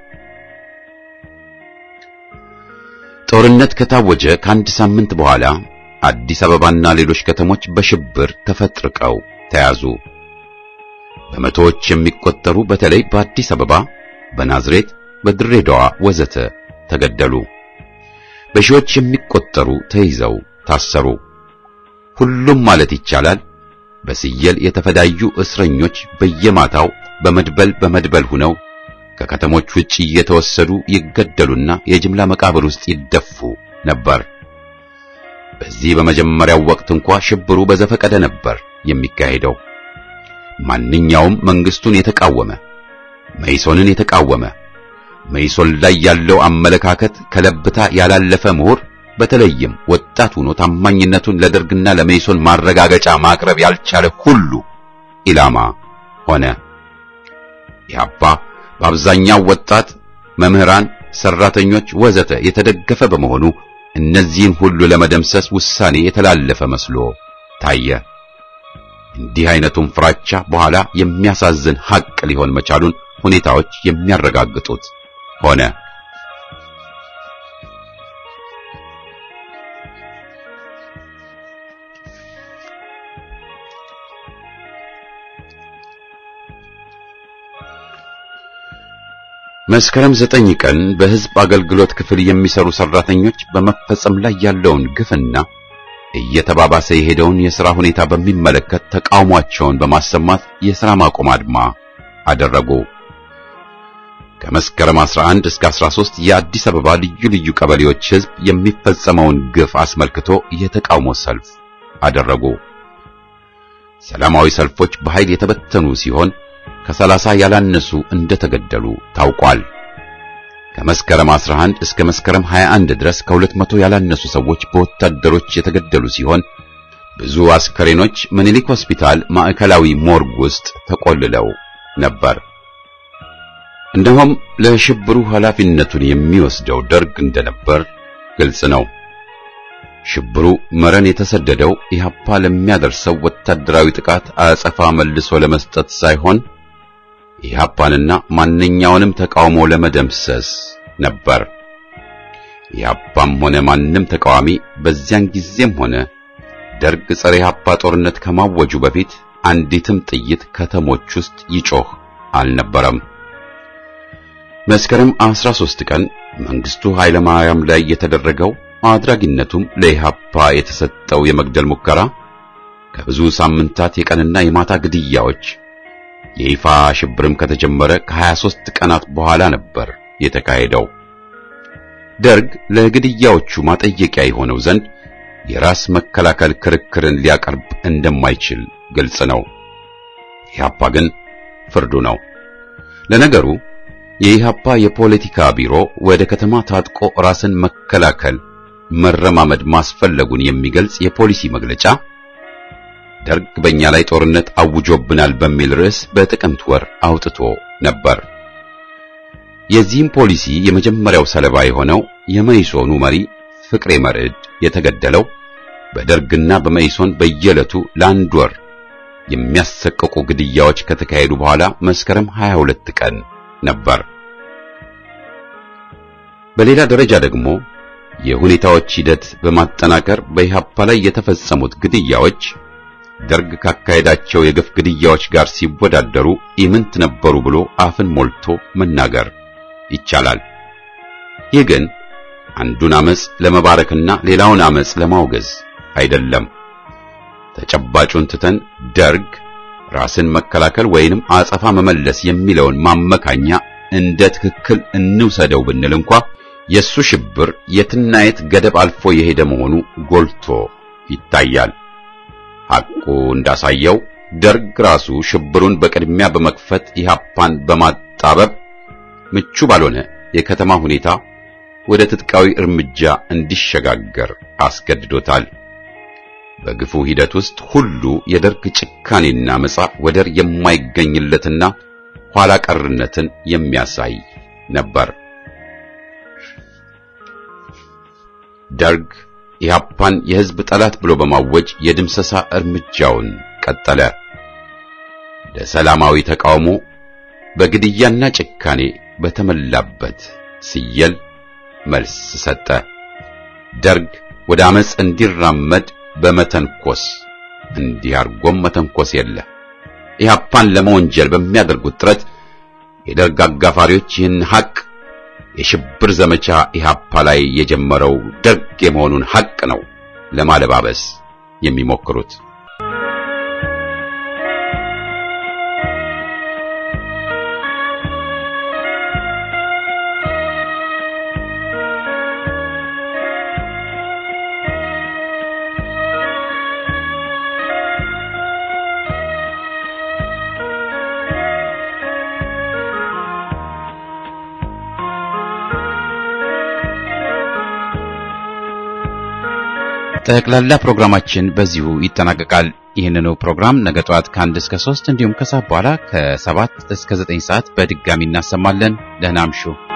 ጦርነት ከታወጀ ከአንድ ሳምንት በኋላ አዲስ አበባና ሌሎች ከተሞች በሽብር ተፈጥርቀው ተያዙ። በመቶዎች የሚቆጠሩ በተለይ በአዲስ አበባ፣ በናዝሬት፣ በድሬዳዋ ወዘተ ተገደሉ። በሺዎች የሚቆጠሩ ተይዘው ታሰሩ። ሁሉም ማለት ይቻላል በስየል የተፈዳዩ እስረኞች በየማታው በመድበል በመድበል ሆነው ከከተሞች ውጭ እየተወሰዱ ይገደሉና የጅምላ መቃብር ውስጥ ይደፉ ነበር። በዚህ በመጀመሪያው ወቅት እንኳ ሽብሩ በዘፈቀደ ነበር የሚካሄደው። ማንኛውም መንግስቱን የተቃወመ መይሶንን የተቃወመ መይሶን ላይ ያለው አመለካከት ከለብታ ያላለፈ ምሁር በተለይም ወጣት ሆኖ ታማኝነቱን ለደርግና ለመይሶን ማረጋገጫ ማቅረብ ያልቻለ ሁሉ ኢላማ ሆነ። ኢህአፓ በአብዛኛው ወጣት መምህራን፣ ሰራተኞች፣ ወዘተ የተደገፈ በመሆኑ እነዚህን ሁሉ ለመደምሰስ ውሳኔ የተላለፈ መስሎ ታየ። እንዲህ አይነቱን ፍራቻ በኋላ የሚያሳዝን ሐቅ ሊሆን መቻሉን ሁኔታዎች የሚያረጋግጡት ሆነ። መስከረም ዘጠኝ ቀን በሕዝብ አገልግሎት ክፍል የሚሰሩ ሰራተኞች በመፈጸም ላይ ያለውን ግፍና እየተባባሰ የሄደውን የሥራ ሁኔታ በሚመለከት ተቃውሟቸውን በማሰማት የሥራ ማቆም አድማ አደረጉ። ከመስከረም 11 እስከ 13 የአዲስ አበባ ልዩ ልዩ ቀበሌዎች ሕዝብ የሚፈጸመውን ግፍ አስመልክቶ የተቃውሞ ሰልፍ አደረጉ። ሰላማዊ ሰልፎች በኃይል የተበተኑ ሲሆን ከሰላሳ ያላነሱ እንደተገደሉ ታውቋል። ከመስከረም 11 እስከ መስከረም 21 ድረስ ከሁለት መቶ ያላነሱ ሰዎች በወታደሮች የተገደሉ ሲሆን ብዙ አስከሬኖች ምኒልክ ሆስፒታል ማዕከላዊ ሞርግ ውስጥ ተቆልለው ነበር። እንደውም ለሽብሩ ኃላፊነቱን የሚወስደው ደርግ እንደነበር ግልጽ ነው። ሽብሩ መረን የተሰደደው ኢህአፓ ለሚያደርሰው ወታደራዊ ጥቃት አጸፋ መልሶ ለመስጠት ሳይሆን ኢህአፓንና ማንኛውንም ተቃውሞ ለመደምሰስ ነበር። ኢህአፓም ሆነ ማንም ተቃዋሚ በዚያን ጊዜም ሆነ ደርግ ጸረ ኢህአፓ ጦርነት ከማወጁ በፊት አንዲትም ጥይት ከተሞች ውስጥ ይጮህ አልነበረም። መስከረም 13 ቀን መንግስቱ ኃይለ ማርያም ላይ የተደረገው አድራጊነቱም ለኢህአፓ የተሰጠው የመግደል ሙከራ ከብዙ ሳምንታት የቀንና የማታ ግድያዎች የይፋ ሽብርም ከተጀመረ ከ23 ቀናት በኋላ ነበር የተካሄደው። ደርግ ለግድያዎቹ ማጠየቂያ የሆነው ዘንድ የራስ መከላከል ክርክርን ሊያቀርብ እንደማይችል ግልጽ ነው። ኢህአፓ ግን ፍርዱ ነው። ለነገሩ የኢህአፓ የፖለቲካ ቢሮ ወደ ከተማ ታጥቆ ራስን መከላከል መረማመድ ማስፈለጉን የሚገልጽ የፖሊሲ መግለጫ ደርግ በእኛ ላይ ጦርነት አውጆብናል በሚል ርዕስ በጥቅምት ወር አውጥቶ ነበር። የዚህም ፖሊሲ የመጀመሪያው ሰለባ የሆነው የመይሶኑ መሪ ፍቅሬ መርዕድ የተገደለው በደርግና በመይሶን በየዕለቱ ለአንድ ወር የሚያሰቅቁ ግድያዎች ከተካሄዱ በኋላ መስከረም 22 ቀን ነበር። በሌላ ደረጃ ደግሞ የሁኔታዎች ሂደት በማጠናከር በኢህአፓ ላይ የተፈጸሙት ግድያዎች ደርግ ካካሄዳቸው የግፍ ግድያዎች ጋር ሲወዳደሩ ኢምንት ነበሩ ብሎ አፍን ሞልቶ መናገር ይቻላል። ይህ ግን አንዱን አመጽ ለመባረክና ሌላውን አመጽ ለማውገዝ አይደለም። ተጨባጩን ትተን ደርግ ራስን መከላከል ወይንም አጸፋ መመለስ የሚለውን ማመካኛ እንደ ትክክል እንውሰደው ብንል እንኳ የሱ ሽብር የትና የት ገደብ አልፎ የሄደ መሆኑ ጎልቶ ይታያል። ሐቁ እንዳሳየው ደርግ ራሱ ሽብሩን በቅድሚያ በመክፈት ኢህአፓን በማጣበብ ምቹ ባልሆነ የከተማ ሁኔታ ወደ ትጥቃዊ እርምጃ እንዲሸጋገር አስገድዶታል። በግፉ ሂደት ውስጥ ሁሉ የደርግ ጭካኔና መጻ ወደር የማይገኝለትና ኋላ ቀርነትን የሚያሳይ ነበር። ደርግ ኢህአፓን የሕዝብ ጠላት ብሎ በማወጅ የድምሰሳ እርምጃውን ቀጠለ። ለሰላማዊ ተቃውሞ በግድያና ጭካኔ በተመላበት ሲየል መልስ ሰጠ። ደርግ ወደ አመጽ እንዲራመድ በመተንኮስ እንዲህ አርጎም መተንኮስ የለ። ኢህአፓን ለመወንጀል በሚያደርጉት ጥረት የደርግ አጋፋሪዎች ይህን ሐቅ የሽብር ዘመቻ ኢህአፓ ላይ የጀመረው ደርግ የመሆኑን ሐቅ ነው ለማለባበስ የሚሞክሩት። ጠቅላላ ፕሮግራማችን በዚሁ ይጠናቀቃል። ይህንኑ ፕሮግራም ነገ ጠዋት ከአንድ እስከ ሶስት እንዲሁም ከሰዓት በኋላ ከሰባት እስከ ዘጠኝ ሰዓት በድጋሚ እናሰማለን። ደህና አምሹ።